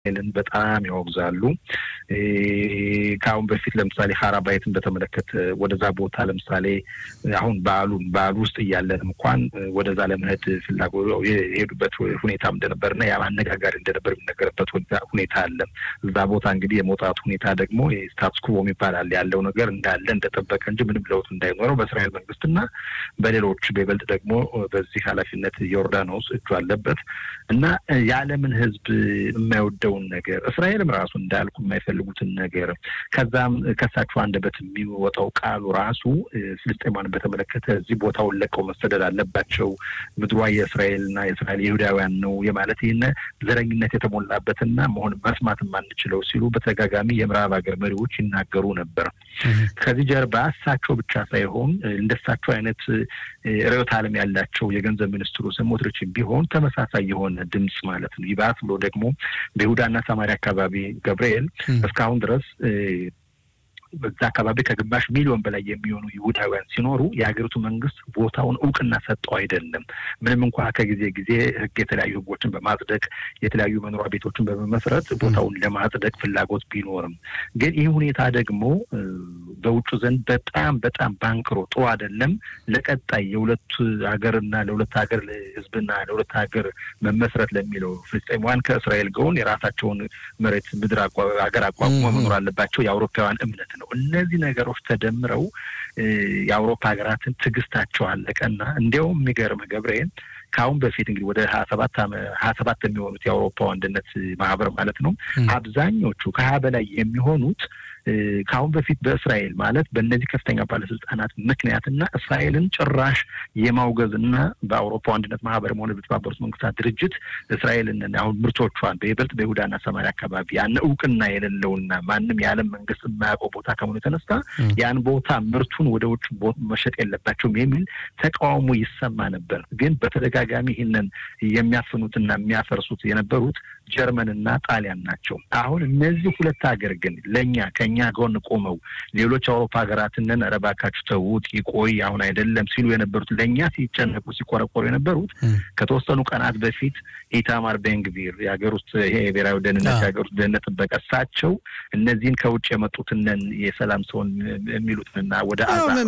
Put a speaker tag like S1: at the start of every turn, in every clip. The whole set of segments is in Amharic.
S1: ልን በጣም ያወግዛሉ። ከአሁን በፊት ለምሳሌ ሀራባይትን በተመለከተ ወደዛ ቦታ ለምሳሌ አሁን በዓሉን በዓሉ ውስጥ እያለን እንኳን ወደዛ ለመሄድ ፍላጎት የሄዱበት ሁኔታም እንደነበርና ያ አነጋጋሪ እንደነበር የሚነገርበት ሁኔታ አለ። እዛ ቦታ እንግዲህ የመውጣቱ ሁኔታ ደግሞ ስታትስ ኩቦ ይባላል ያለው ነገር እንዳለ እንደጠበቀ እንጂ ምንም ለውጥ እንዳይኖረው በእስራኤል መንግስትና በሌሎች በይበልጥ ደግሞ በዚህ ኃላፊነት ዮርዳኖስ እጁ አለበት እና የዓለምን ሕዝብ የማይወደውን ነገር እስራኤልም ራሱ እንዳልኩ የማይፈልጉትን ነገር ከዛም ከሳቸው አንደበት የሚወጣው ቃሉ ራሱ ፍልስጤማን በተመለከተ እዚህ ቦታውን ለቀው መሰደድ አለባቸው፣ ምድሯ የእስራኤልና የእስራኤል ይሁዳውያን ነው የማለት ይህን ዘረኝነት የተሞላበትና መሆን መስማት የማንችለው ሲሉ በተደጋጋሚ የምዕራብ ሀገር መሪዎች ይናገሩ ነበር። ከዚህ ጀርባ እሳቸው ብቻ ሳይሆን እንደሳቸው አይነት ርዕዮተ ዓለም ያላቸው የገንዘብ ሚኒስትሩ ስሞትሪች ቢሆን ተመሳሳይ የሆነ ድምፅ ማለት ነው። ይባስ ብሎ ደግሞ በይሁዳና ሰማሪያ አካባቢ ገብርኤል እስካሁን ድረስ በዛ አካባቢ ከግማሽ ሚሊዮን በላይ የሚሆኑ ይሁዳውያን ሲኖሩ የሀገሪቱ መንግስት ቦታውን እውቅና ሰጠው አይደለም። ምንም እንኳ ከጊዜ ጊዜ ህግ የተለያዩ ህጎችን በማጽደቅ የተለያዩ መኖሪያ ቤቶችን በመመስረት ቦታውን ለማጽደቅ ፍላጎት ቢኖርም ግን ይህ ሁኔታ ደግሞ በውጩ ዘንድ በጣም በጣም ባንክሮ ጥሩ አይደለም። ለቀጣይ የሁለት ሀገርና ለሁለት ሀገር ህዝብና ለሁለት ሀገር መመስረት ለሚለው ፍልስጤማውያን ከእስራኤል ጎን የራሳቸውን መሬት ምድር ሀገር አቋቁሞ መኖር አለባቸው የአውሮፓውያን እምነት ነው። እነዚህ ነገሮች ተደምረው የአውሮፓ ሀገራትን ትዕግስታቸው አለቀና እንዲያውም የሚገርም ገብርኤል ከአሁን በፊት እንግዲህ ወደ ሀያ ሰባት ሀያ ሰባት የሚሆኑት የአውሮፓ አንድነት ማህበር ማለት ነው አብዛኞቹ ከሀያ በላይ የሚሆኑት ከአሁን በፊት በእስራኤል ማለት በእነዚህ ከፍተኛ ባለስልጣናት ምክንያትና እስራኤልን ጭራሽ የማውገዝ እና በአውሮፓ አንድነት ማህበር ሆነ በተባበሩት መንግስታት ድርጅት እስራኤልን አሁን ምርቶቿን በይበልጥ በይሁዳና ሰማሪያ አካባቢ ያን እውቅና የሌለውና ማንም የዓለም መንግስት የማያውቀው ቦታ ከመሆኑ የተነሳ ያን ቦታ ምርቱን ወደ ውጭ መሸጥ የለባቸውም የሚል ተቃውሞ ይሰማ ነበር። ግን በተደጋጋሚ ይህንን የሚያፍኑትና የሚያፈርሱት የነበሩት ጀርመንና ጣሊያን ናቸው። አሁን እነዚህ ሁለት ሀገር ግን ለእኛ ከኛ ጎን ቆመው ሌሎች አውሮፓ ሀገራትንን ኧረ እባካችሁ ተዉት ይቆይ አሁን አይደለም ሲሉ የነበሩት ለእኛ ሲጨነቁ ሲቆረቆሩ የነበሩት ከተወሰኑ ቀናት በፊት ኢታማር ቤንግቪር የሀገር ውስጥ ይሄ የብሔራዊ ደህንነት የሀገር ውስጥ ደህንነት ጥበቃ እሳቸው እነዚህን ከውጭ የመጡትንን የሰላም ሰውን የሚሉትንና ወደ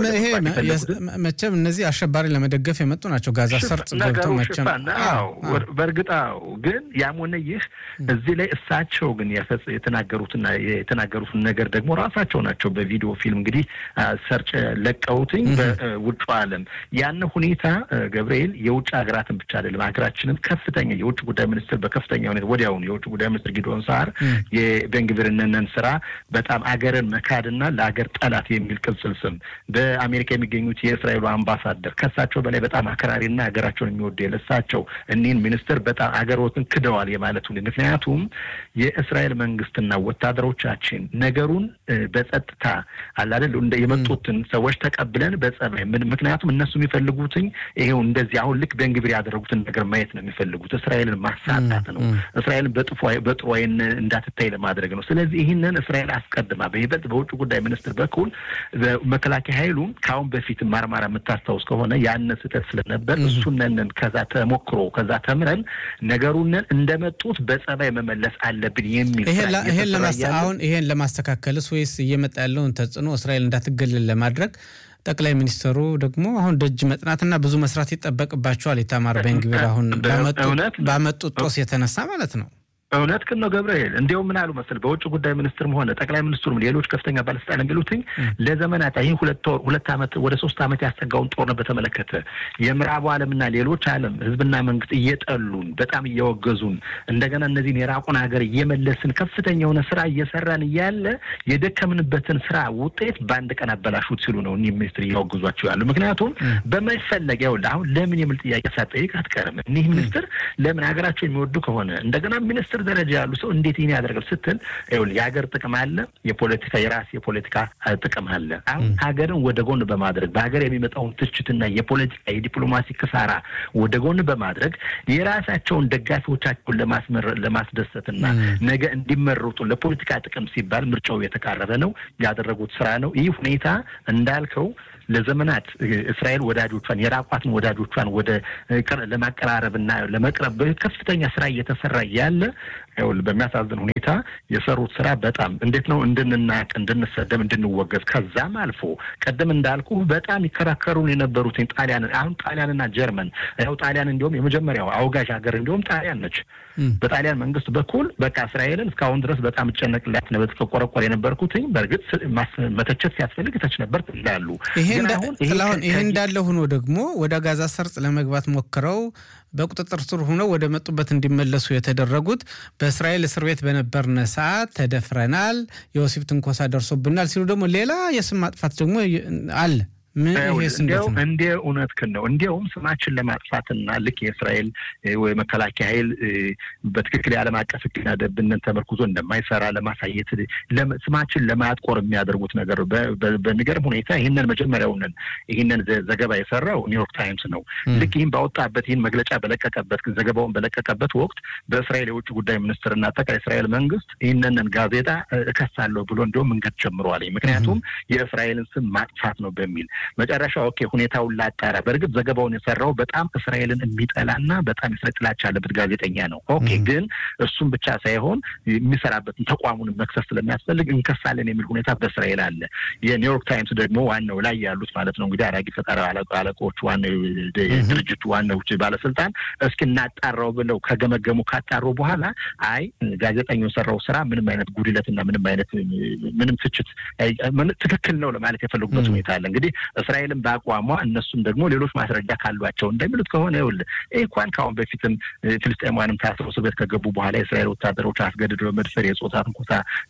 S2: መቼም እነዚህ አሸባሪ ለመደገፍ የመጡ ናቸው። ጋዛ ሰርጥ ገብተው መቼም
S1: በእርግጥ ግን ያም ሆነ ይህ እዚህ ላይ እሳቸው ግን የተናገሩትና የተናገሩትን ነገር ደግሞ ራሳቸው ናቸው በቪዲዮ ፊልም እንግዲህ ሰርጭ ለቀውትኝ በውጭ ዓለም ያን ሁኔታ ገብርኤል የውጭ ሀገራትን ብቻ አይደለም ሀገራችንን ከፍተኛ የውጭ ጉዳይ ሚኒስትር በከፍተኛ ሁኔታ ወዲያውኑ የውጭ ጉዳይ ሚኒስትር ጊዶን ሳር የቤንግቪርነንን ስራ በጣም አገርን መካድና ለሀገር ጠላት የሚል ቅጽል ስም በአሜሪካ የሚገኙት የእስራኤሉ አምባሳደር ከእሳቸው በላይ በጣም አክራሪና ሀገራቸውን የሚወዱ የለሳቸው እኒህን ሚኒስትር በጣም አገሮትን ክደዋል የማለት ሁኔ ምክንያቱም የእስራኤል መንግስትና ወታደሮቻችን ነገሩን በጸጥታ አላደል እንደ የመጡትን ሰዎች ተቀብለን በጸባይ ምክንያቱም እነሱ የሚፈልጉትኝ ይሄው እንደዚህ አሁን ልክ ቤንግቪር ያደረጉትን ነገር ማየት ነው የሚፈልጉት። እስራኤልን ማሳጣት ነው። እስራኤልን በጥሩ ዓይን እንዳትታይ ለማድረግ ነው። ስለዚህ ይህንን እስራኤል አስቀድማ በይበልጥ በውጭ ጉዳይ ሚኒስትር በኩል መከላከያ ኃይሉ ከአሁን በፊት ማርማራ የምታስታውስ ከሆነ ያን ስህተት ስለነበር እሱነንን ከዛ ተሞክሮ ከዛ ተምረን ነገሩንን እንደመጡት በጸባይ መመለስ አለብን የሚል
S2: አሁን ይሄን ለማስተካከልስ ወይስ እየመጣ ያለውን ተጽዕኖ እስራኤል እንዳትገለል ለማድረግ ጠቅላይ ሚኒስትሩ ደግሞ አሁን ደጅ መጥናትና ብዙ መስራት ይጠበቅባቸዋል። ኢታማር ቤንግቪር አሁን ባመጡት ጦስ የተነሳ ማለት ነው።
S1: እውነት ግን ነው ገብርኤል። እንዲያውም ምን አሉ መሰል በውጭ ጉዳይ ሚኒስትርም ሆነ ጠቅላይ ሚኒስትሩም ሌሎች ከፍተኛ ባለስልጣን የሚሉትኝ ለዘመናት ይህ ሁለት ወር ሁለት ዓመት ወደ ሶስት ዓመት ያሰጋውን ጦርነት በተመለከተ የምዕራቡ ዓለምና ሌሎች ዓለም ህዝብና መንግስት እየጠሉን በጣም እየወገዙን እንደገና እነዚህን የራቁን ሀገር እየመለስን ከፍተኛ የሆነ ስራ እየሰራን እያለ የደከምንበትን ስራ ውጤት በአንድ ቀን አበላሹት ሲሉ ነው እኒህ ሚኒስትር እያወግዟቸው ያሉ። ምክንያቱም በመፈለግ ይኸውልህ አሁን ለምን የሚል ጥያቄ ሳትጠይቅ አትቀርም። እኒህ ሚኒስትር ለምን ሀገራቸው የሚወዱ ከሆነ እንደገና ሚኒስትር ደረጃ ያሉ ሰው እንዴት ይህን ያደርጋል ስትል ይኸውልህ የሀገር ጥቅም አለ፣ የፖለቲካ የራስ የፖለቲካ ጥቅም አለ። አሁን ሀገርን ወደ ጎን በማድረግ በሀገር የሚመጣውን ትችትና የፖለቲካ የዲፕሎማሲ ክሳራ ወደ ጎን በማድረግ የራሳቸውን ደጋፊዎቻቸውን ለማስመር ለማስደሰትና ነገ እንዲመረጡ ለፖለቲካ ጥቅም ሲባል ምርጫው የተቃረበ ነው ያደረጉት ስራ ነው። ይህ ሁኔታ እንዳልከው ለዘመናት እስራኤል ወዳጆቿን የራቋትን ወዳጆቿን ወደ ለማቀራረብና ለመቅረብ ከፍተኛ ስራ እየተሰራ ያለ በሚያሳዝን ሁኔታ የሰሩት ስራ በጣም እንዴት ነው እንድንናቅ፣ እንድንሰደብ፣ እንድንወገዝ ከዛም አልፎ ቀደም እንዳልኩ በጣም ይከራከሩን የነበሩትን ጣሊያን አሁን ጣሊያንና ጀርመን ያው ጣሊያን እንዲሁም የመጀመሪያው አውጋዥ ሀገር እንዲሁም ጣሊያን ነች። በጣሊያን መንግስት በኩል በቃ እስራኤልን እስካሁን ድረስ በጣም እጨነቅላት ነበር ቆረቆር የነበርኩትኝ በእርግጥ መተቸት ሲያስፈልግ ተች ነበር ይላሉ።
S2: ይሄ እንዳለ ሆኖ ደግሞ ወደ ጋዛ ሰርጥ ለመግባት ሞክረው በቁጥጥር ስር ሆነው ወደ መጡበት እንዲመለሱ የተደረጉት በእስራኤል እስር ቤት በነበርነ ሰዓት ተደፍረናል፣ የወሲብ ትንኮሳ ደርሶብናል ሲሉ ደግሞ ሌላ የስም ማጥፋት ደግሞ አለ።
S1: እንደ እውነትህን ነው። እንዲያውም ስማችን ለማጥፋትና ልክ የእስራኤል ወይ መከላከያ ኃይል በትክክል የዓለም አቀፍ ሕግና ደንብን ተመርኩዞ እንደማይሰራ ለማሳየት ስማችን ለማጥቆር የሚያደርጉት ነገር በሚገርም ሁኔታ ይህንን መጀመሪያውንን ይህንን ዘገባ የሰራው ኒውዮርክ ታይምስ ነው። ልክ ይህን ባወጣበት ይህን መግለጫ በለቀቀበት ዘገባውን በለቀቀበት ወቅት በእስራኤል የውጭ ጉዳይ ሚኒስትርና አጠቃላይ እስራኤል መንግስት ይህንን ጋዜጣ እከሳለሁ ብሎ እንዲሁም መንገድ ጀምረዋል። ምክንያቱም የእስራኤልን ስም ማጥፋት ነው በሚል መጨረሻ ኦኬ ሁኔታውን ላጣራ። በእርግጥ ዘገባውን የሰራው በጣም እስራኤልን የሚጠላና በጣም የእስራኤል ጥላቻ ያለበት ጋዜጠኛ ነው። ኦኬ ግን እሱም ብቻ ሳይሆን የሚሰራበትን ተቋሙን መክሰስ ስለሚያስፈልግ እንከሳለን የሚል ሁኔታ በእስራኤል አለ። የኒውዮርክ ታይምስ ደግሞ ዋናው ላይ ያሉት ማለት ነው እንግዲህ አራጊ ፈጣሪ አለቆች ዋናው ድርጅቱ ዋናው ባለስልጣን እስኪ እናጣራው ብለው ከገመገሙ ካጣሩ በኋላ አይ ጋዜጠኛው የሰራው ስራ ምንም አይነት ጉድለትና ምንም አይነት ምንም ትችት ትክክል ነው ለማለት የፈለጉበት ሁኔታ አለ እንግዲህ እስራኤልን በአቋሟ እነሱም ደግሞ ሌሎች ማስረጃ ካሏቸው እንደሚሉት ከሆነ ይኸውልህ ይህ እንኳን ከአሁን በፊትም ፍልስጤማውያንም ታስረው እስር ቤት ከገቡ በኋላ የእስራኤል ወታደሮች አስገድደው መድፈር፣ የጾታ ትንኮሳ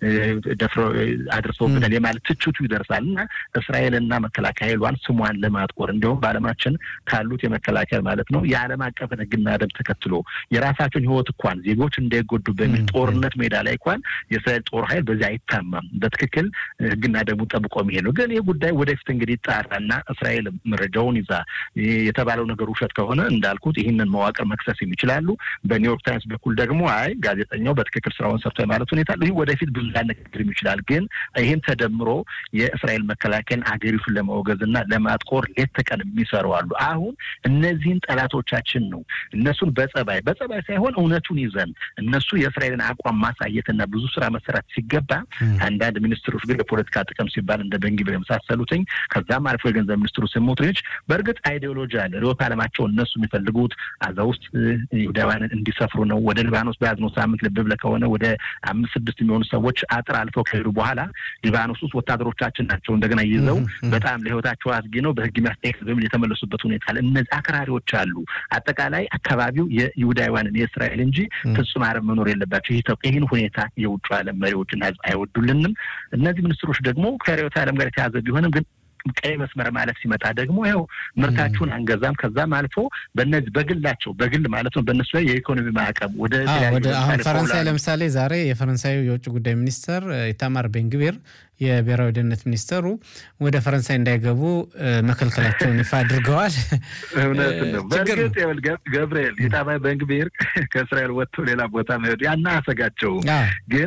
S1: ደፍረው አድርሰውብናል የማለት ትችቱ ይደርሳል እና እስራኤልና መከላከያ ኃይሏን ስሟን ለማጥቆር እንዲሁም በዓለማችን ካሉት የመከላከያ ማለት ነው የዓለም አቀፍን ሕግና ደንብ ተከትሎ የራሳቸውን ሕይወት እንኳን ዜጎች እንዳይጎዱ በሚል ጦርነት ሜዳ ላይ እንኳን የእስራኤል ጦር ኃይል በዚህ አይታማም። በትክክል ሕግና ደንቡን ጠብቆ የሚሄድ ነው። ግን ይህ ጉዳይ ወደፊት እንግዲህ ይጣራና እስራኤል መረጃውን ይዛ የተባለው ነገር ውሸት ከሆነ እንዳልኩት ይህንን መዋቅር መክሰስ የሚችላሉ። በኒውዮርክ ታይምስ በኩል ደግሞ አይ ጋዜጠኛው በትክክል ስራውን ሰርቶ የማለት ሁኔታ ይህ ወደፊት ብዙ ሊያነጋግርም ይችላል። ግን ይህም ተደምሮ የእስራኤል መከላከያን አገሪቱን ለማውገዝ እና ለማጥቆር ሌት ተቀን የሚሰሩ አሉ። አሁን እነዚህን ጠላቶቻችን ነው እነሱን በጸባይ በጸባይ ሳይሆን እውነቱን ይዘን እነሱ የእስራኤልን አቋም ማሳየትና ብዙ ስራ መሰራት ሲገባ አንዳንድ ሚኒስትሮች ግን ለፖለቲካ ጥቅም ሲባል እንደ ቤንግቪር የመሳሰሉትኝ ከዛም አልፎ የገንዘብ ሚኒስትሩ ስሞትሪች በእርግጥ አይዲዮሎጂ አለ። ርዕዮተ ዓለማቸው እነሱ የሚፈልጉት አዛ ውስጥ ይሁዳውያንን እንዲሰፍሩ ነው። ወደ ሊባኖስ በያዝነው ሳምንት ልብ ብለህ ከሆነ ወደ አምስት ስድስት የሚሆኑ ሰዎች አጥር አልፈው ከሄዱ በኋላ ሊባኖስ ውስጥ ወታደሮቻችን ናቸው እንደገና ይዘው በጣም ለህይወታቸው አስጊ ነው በህግ የሚያስጠይቅ በሚል የተመለሱበት ሁኔታ አለ። እነዚህ አክራሪዎች አሉ። አጠቃላይ አካባቢው የይሁዳውያንን የእስራኤል እንጂ ፍጹም አረብ መኖር የለባቸው። ይህን ሁኔታ የውጭ ዓለም መሪዎችና ህዝብ አይወዱልንም። እነዚህ ሚኒስትሮች ደግሞ ከርዕዮተ ዓለም ጋር የተያዘ ቢሆንም ግን ቀይ መስመር ማለት ሲመጣ ደግሞ ያው ምርታችሁን አንገዛም። ከዛም አልፎ በነዚህ በግላቸው በግል ማለት ነው በእነሱ ላይ የኢኮኖሚ ማዕቀብ ወደ
S2: አሁን ፈረንሳይ ለምሳሌ ዛሬ የፈረንሳዩ የውጭ ጉዳይ ሚኒስተር ኢታማር ቤንግቤር የብሔራዊ ደህንነት ሚኒስተሩ ወደ ፈረንሳይ እንዳይገቡ መከልከላቸውን ይፋ አድርገዋል።
S1: እውነት ነው። በእርግጥ ገብርኤል ኢታማር ቤንግቤር ከእስራኤል ወጥቶ ሌላ ቦታ መሄዱ ያና አሰጋቸው። ግን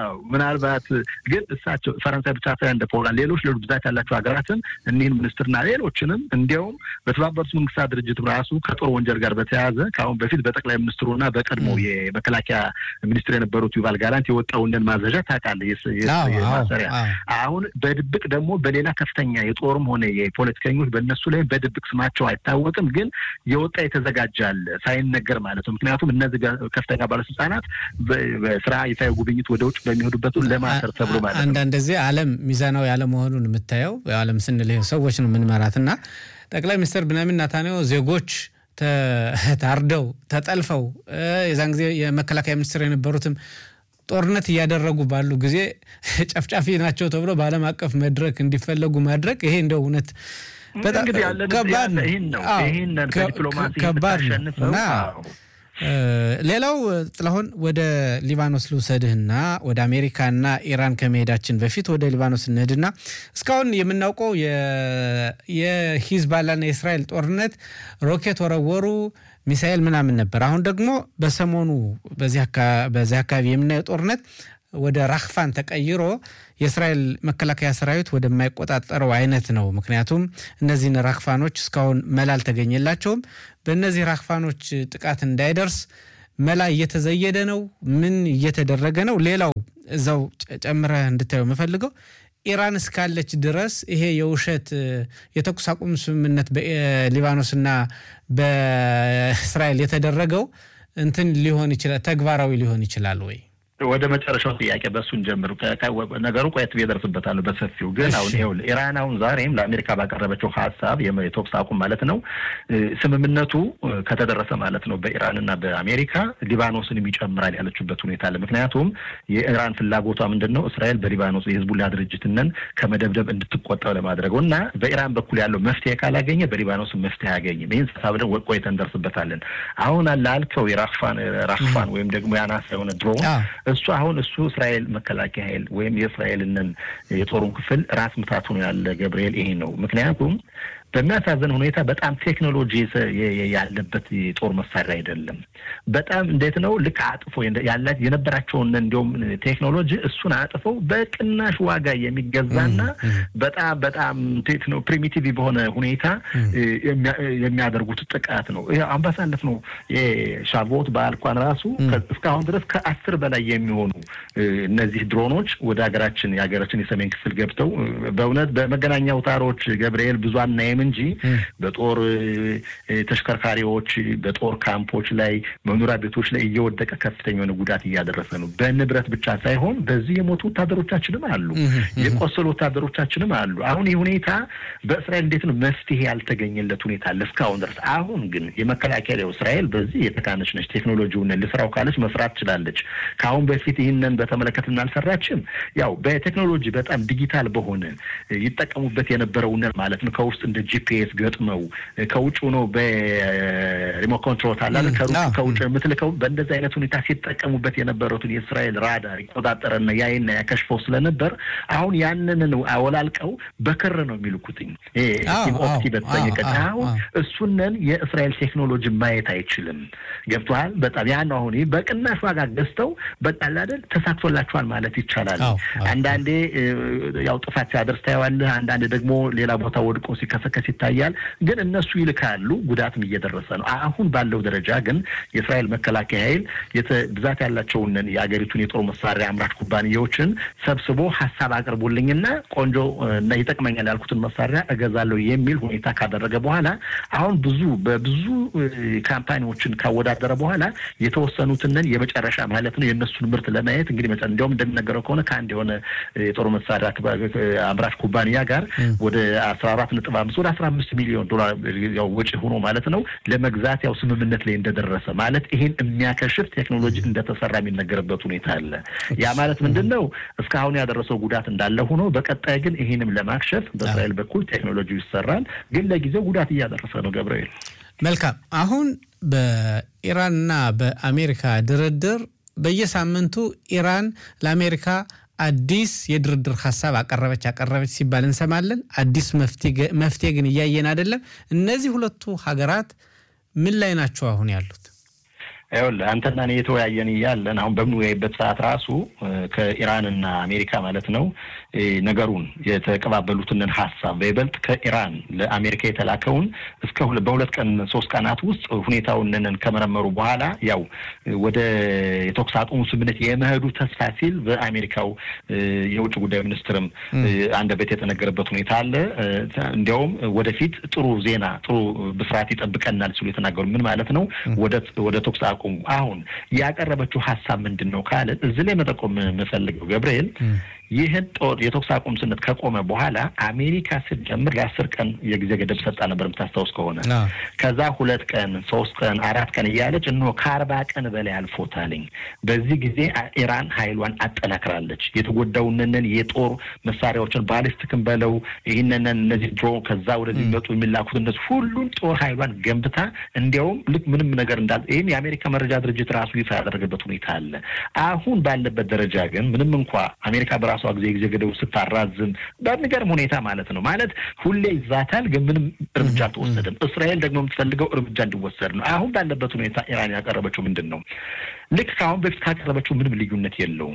S1: ምናልባት ግን እሳቸው ፈረንሳይ ብቻ ሳይሆን እንደ ፖላንድ፣ ሌሎች ሌሎች ብዛት ያላቸው ሀገራትን እኒህን ሚኒስትርና ሌሎችንም እንዲያውም በተባበሩት መንግስታት ድርጅት ራሱ ከጦር ወንጀል ጋር በተያያዘ ከአሁን በፊት በጠቅላይ ሚኒስትሩና በቀድሞ የመከላከያ ሚኒስትር የነበሩት ዩቫል ጋላንት የወጣውንን ማዘዣ ታውቃለህ? ማሰሪያ አሁን በድብቅ ደግሞ በሌላ ከፍተኛ የጦርም ሆነ የፖለቲከኞች በእነሱ ላይ በድብቅ ስማቸው አይታወቅም፣ ግን የወጣ የተዘጋጀ አለ ሳይነገር ማለት ነው። ምክንያቱም እነዚህ ከፍተኛ ባለስልጣናት በስራ ይፋዊ ጉብኝት ወደ ውጭ በሚሄዱበት ለማሰር ተብሎ ማለት ነው።
S2: አንዳንድ ጊዜ ዓለም ሚዛናዊ አለመሆኑን የምታየው ዓለም ስንል ሰዎች ነው የምንመራት እና ጠቅላይ ሚኒስትር ብንያሚን ኔታንያሁ ዜጎች ታርደው ተጠልፈው የዛን ጊዜ የመከላከያ ሚኒስትር የነበሩትም ጦርነት እያደረጉ ባሉ ጊዜ ጨፍጫፊ ናቸው ተብሎ በዓለም አቀፍ መድረክ እንዲፈለጉ ማድረግ ይሄ እንደው እውነት በጣም ከባድ ከባድ ነው እና ሌላው ጥላሁን ወደ ሊባኖስ ልውሰድህና ወደ አሜሪካና ኢራን ከመሄዳችን በፊት ወደ ሊባኖስ እንሂድና እስካሁን የምናውቀው የሂዝባላና የእስራኤል ጦርነት ሮኬት ወረወሩ፣ ሚሳኤል ምናምን ነበር። አሁን ደግሞ በሰሞኑ በዚህ አካባቢ የምናየው ጦርነት ወደ ራክፋን ተቀይሮ የእስራኤል መከላከያ ሰራዊት ወደማይቆጣጠረው አይነት ነው። ምክንያቱም እነዚህን ራክፋኖች እስካሁን መላ አልተገኘላቸውም። በእነዚህ ራክፋኖች ጥቃት እንዳይደርስ መላ እየተዘየደ ነው። ምን እየተደረገ ነው? ሌላው እዛው ጨምረህ እንድታየው የምፈልገው ኢራን እስካለች ድረስ ይሄ የውሸት የተኩስ አቁም ስምምነት በሊባኖስና በእስራኤል የተደረገው እንትን ሊሆን ይችላል፣ ተግባራዊ ሊሆን ይችላል ወይ?
S1: ወደ መጨረሻው ጥያቄ በእሱን ጀምር። ነገሩ ቆየት እደርስበታለሁ በሰፊው ግን አሁን ይኸውልህ ኢራን አሁን ዛሬም ለአሜሪካ ባቀረበችው ሀሳብ የተኩስ አቁም ማለት ነው ስምምነቱ ከተደረሰ ማለት ነው በኢራንና በአሜሪካ ሊባኖስንም ይጨምራል ያለችበት ሁኔታ አለ። ምክንያቱም የኢራን ፍላጎቷ ምንድን ነው? እስራኤል በሊባኖስ የህዝቡላ ድርጅትነን ከመደብደብ እንድትቆጠብ ለማድረግ እና በኢራን በኩል ያለው መፍትሄ ካላገኘ በሊባኖስ መፍትሄ አያገኝም። ይህን ሀሳብ ደግሞ ቆይተን እንደርስበታለን። አሁን ላልከው የራክፋን ራክፋን ወይም ደግሞ የአናሳ የሆነ ድሮን እሱ አሁን እሱ እስራኤል መከላከያ ኃይል ወይም የእስራኤልንን የጦሩን ክፍል ራስ ምታት ሆኖ ያለ ገብርኤል ይሄ ነው። ምክንያቱም በሚያሳዝን ሁኔታ በጣም ቴክኖሎጂ ያለበት የጦር መሳሪያ አይደለም። በጣም እንዴት ነው ልክ አጥፎ ያላት የነበራቸውን እንዲሁም ቴክኖሎጂ እሱን አጥፈው በቅናሽ ዋጋ የሚገዛና በጣም በጣም እንዴት ነው ፕሪሚቲቭ በሆነ ሁኔታ የሚያደርጉት ጥቃት ነው። አሁን ባሳለፍነው የሻቮት በዓል እንኳን ራሱ እስካሁን ድረስ ከአስር በላይ የሚሆኑ እነዚህ ድሮኖች ወደ ሀገራችን የሀገራችን የሰሜን ክፍል ገብተው በእውነት በመገናኛ አውታሮች ገብርኤል ብዙ አናይም እንጂ በጦር ተሽከርካሪዎች፣ በጦር ካምፖች ላይ መኖሪያ ቤቶች ላይ እየወደቀ ከፍተኛ የሆነ ጉዳት እያደረሰ ነው። በንብረት ብቻ ሳይሆን በዚህ የሞቱ ወታደሮቻችንም አሉ፣ የቆሰሉ ወታደሮቻችንም አሉ። አሁን ይህ ሁኔታ በእስራኤል እንዴት ነው መፍትሄ ያልተገኘለት ሁኔታ አለ እስካሁን ድረስ። አሁን ግን የመከላከያ እስራኤል በዚህ የተካነች ነች። ቴክኖሎጂውን ልስራው ካለች መስራት ትችላለች። ከአሁን በፊት ይህንን በተመለከትን አልሰራችም። ያው በቴክኖሎጂ በጣም ዲጂታል በሆነ ይጠቀሙበት የነበረውን ማለት ነው ከውስጥ እንደ ጂፒኤስ ገጥመው ከውጭ ሆኖ በሪሞት ኮንትሮል አላለ ከውጭ የምትልከው በእንደዚህ አይነት ሁኔታ ሲጠቀሙበት የነበሩትን የእስራኤል ራዳር ይቆጣጠረና ያይና ያከሽፈው ስለነበር አሁን ያንን አወላልቀው በክር ነው የሚልኩትኝ ኦፕቲ በተሰኘ ቀን አሁን እሱንን የእስራኤል ቴክኖሎጂ ማየት አይችልም። ገብቶሃል? በጣም ያ ነው አሁን በቅናሽ ዋጋ ገዝተው በቃል አይደል ተሳክቶላቸዋል ማለት ይቻላል። አንዳንዴ ያው ጥፋት ሲያደርስ ታየዋለህ። አንዳንዴ ደግሞ ሌላ ቦታ ወድቆ ሲከሰከስ ይታያል። ግን እነሱ ይልካሉ፣ ጉዳትም እየደረሰ ነው። አሁን ባለው ደረጃ ግን የእስራኤል መከላከያ ኃይል ብዛት ያላቸውን የአገሪቱን የጦር መሳሪያ አምራች ኩባንያዎችን ሰብስቦ ሀሳብ አቅርቡልኝና ቆንጆ እና ይጠቅመኛል ያልኩትን መሳሪያ እገዛለሁ የሚል ሁኔታ ካደረገ በኋላ አሁን ብዙ በብዙ ካምፓኒዎችን ካወዳደረ በኋላ የተወሰኑትንን የመጨረሻ ማለት ነው የእነሱን ምርት ለማየት እንግዲህ መ እንዲያውም እንደሚነገረው ከሆነ ከአንድ የሆነ የጦር መሳሪያ አምራች ኩባንያ ጋር ወደ አስራ አራት ነጥብ አምስት ወደ አስራ አምስት ሚሊዮን ዶላር ያው ወጪ ሆኖ ማለት ነው ለመግዛት ያው ስምምነት ላይ እንደደረሰ ማለት ይሄን የሚያከሽፍ ቴክኖሎጂ እንደተሰራ የሚነገርበት ሁኔታ አለ። ያ ማለት ምንድን ነው? እስካሁን ያደረሰው ጉዳት እንዳለ ሆኖ በቀጣይ ግን ይህንም ለማክሸፍ በእስራኤል በኩል ቴክኖሎጂ ይሰራል። ግን ለጊዜው ጉዳት እያደረሰ ነው። ገብርኤል
S2: መልካም። አሁን በኢራንና በአሜሪካ ድርድር በየሳምንቱ ኢራን ለአሜሪካ አዲስ የድርድር ሀሳብ አቀረበች አቀረበች ሲባል እንሰማለን። አዲስ መፍትሄ ግን እያየን አይደለም። እነዚህ ሁለቱ ሀገራት ምን ላይ ናቸው አሁን ያሉት?
S1: ይኸውልህ አንተና እኔ የተወያየን እያለን አሁን በምንወያይበት ሰዓት ራሱ ከኢራንና አሜሪካ ማለት ነው ነገሩን የተቀባበሉትንን ሀሳብ በይበልጥ ከኢራን ለአሜሪካ የተላከውን እስከ በሁለት ቀን ሶስት ቀናት ውስጥ ሁኔታውንን ከመረመሩ በኋላ ያው ወደ የተኩስ አቁሙ ስምምነት የመሄዱ ተስፋ ሲል በአሜሪካው የውጭ ጉዳይ ሚኒስትርም አንደበት የተነገረበት ሁኔታ አለ። እንዲያውም ወደፊት ጥሩ ዜና ጥሩ ብስራት ይጠብቀናል ሲሉ የተናገሩ ምን ማለት ነው ወደ ተኩስ አቁሙ አሁን ያቀረበችው ሀሳብ ምንድን ነው ካለ እዚህ ላይ መጠቆም የምፈልገው ገብርኤል ይህን ጦር የተኩስ አቁም ስነት ከቆመ በኋላ አሜሪካ ስትጀምር ለአስር ቀን የጊዜ ገደብ ሰጣ ነበር የምታስታውስ ከሆነ ከዛ ሁለት ቀን ሶስት ቀን አራት ቀን እያለች እንሆ ከአርባ ቀን በላይ አልፎታልኝ። በዚህ ጊዜ ኢራን ኃይሏን አጠናክራለች። የተጎዳውንንን የጦር መሳሪያዎችን ባሊስቲክን በለው ይህንን እነዚህ ድሮ ከዛ ወደዚህ የሚመጡ የሚላኩት እነዚህ ሁሉን ጦር ኃይሏን ገንብታ እንዲያውም ልክ ምንም ነገር እንዳል ይህም የአሜሪካ መረጃ ድርጅት ራሱ ይፋ ያደረገበት ሁኔታ አለ። አሁን ባለበት ደረጃ ግን ምንም እንኳ አሜሪካ በራሷ ጊዜ ጊዜ ገደቡ ስታራዝም በሚገርም ሁኔታ ማለት ነው ማለት ሁሌ ይዛታል፣ ግን ምንም እርምጃ አልተወሰደም። እስራኤል ደግሞ የምትፈልገው እርምጃ እንዲወሰድ ነው። አሁን ባለበት ሁኔታ ኢራን ያቀረበችው ምንድን ነው? ልክ ከአሁን በፊት ካቀረበችው ምንም ልዩነት የለውም።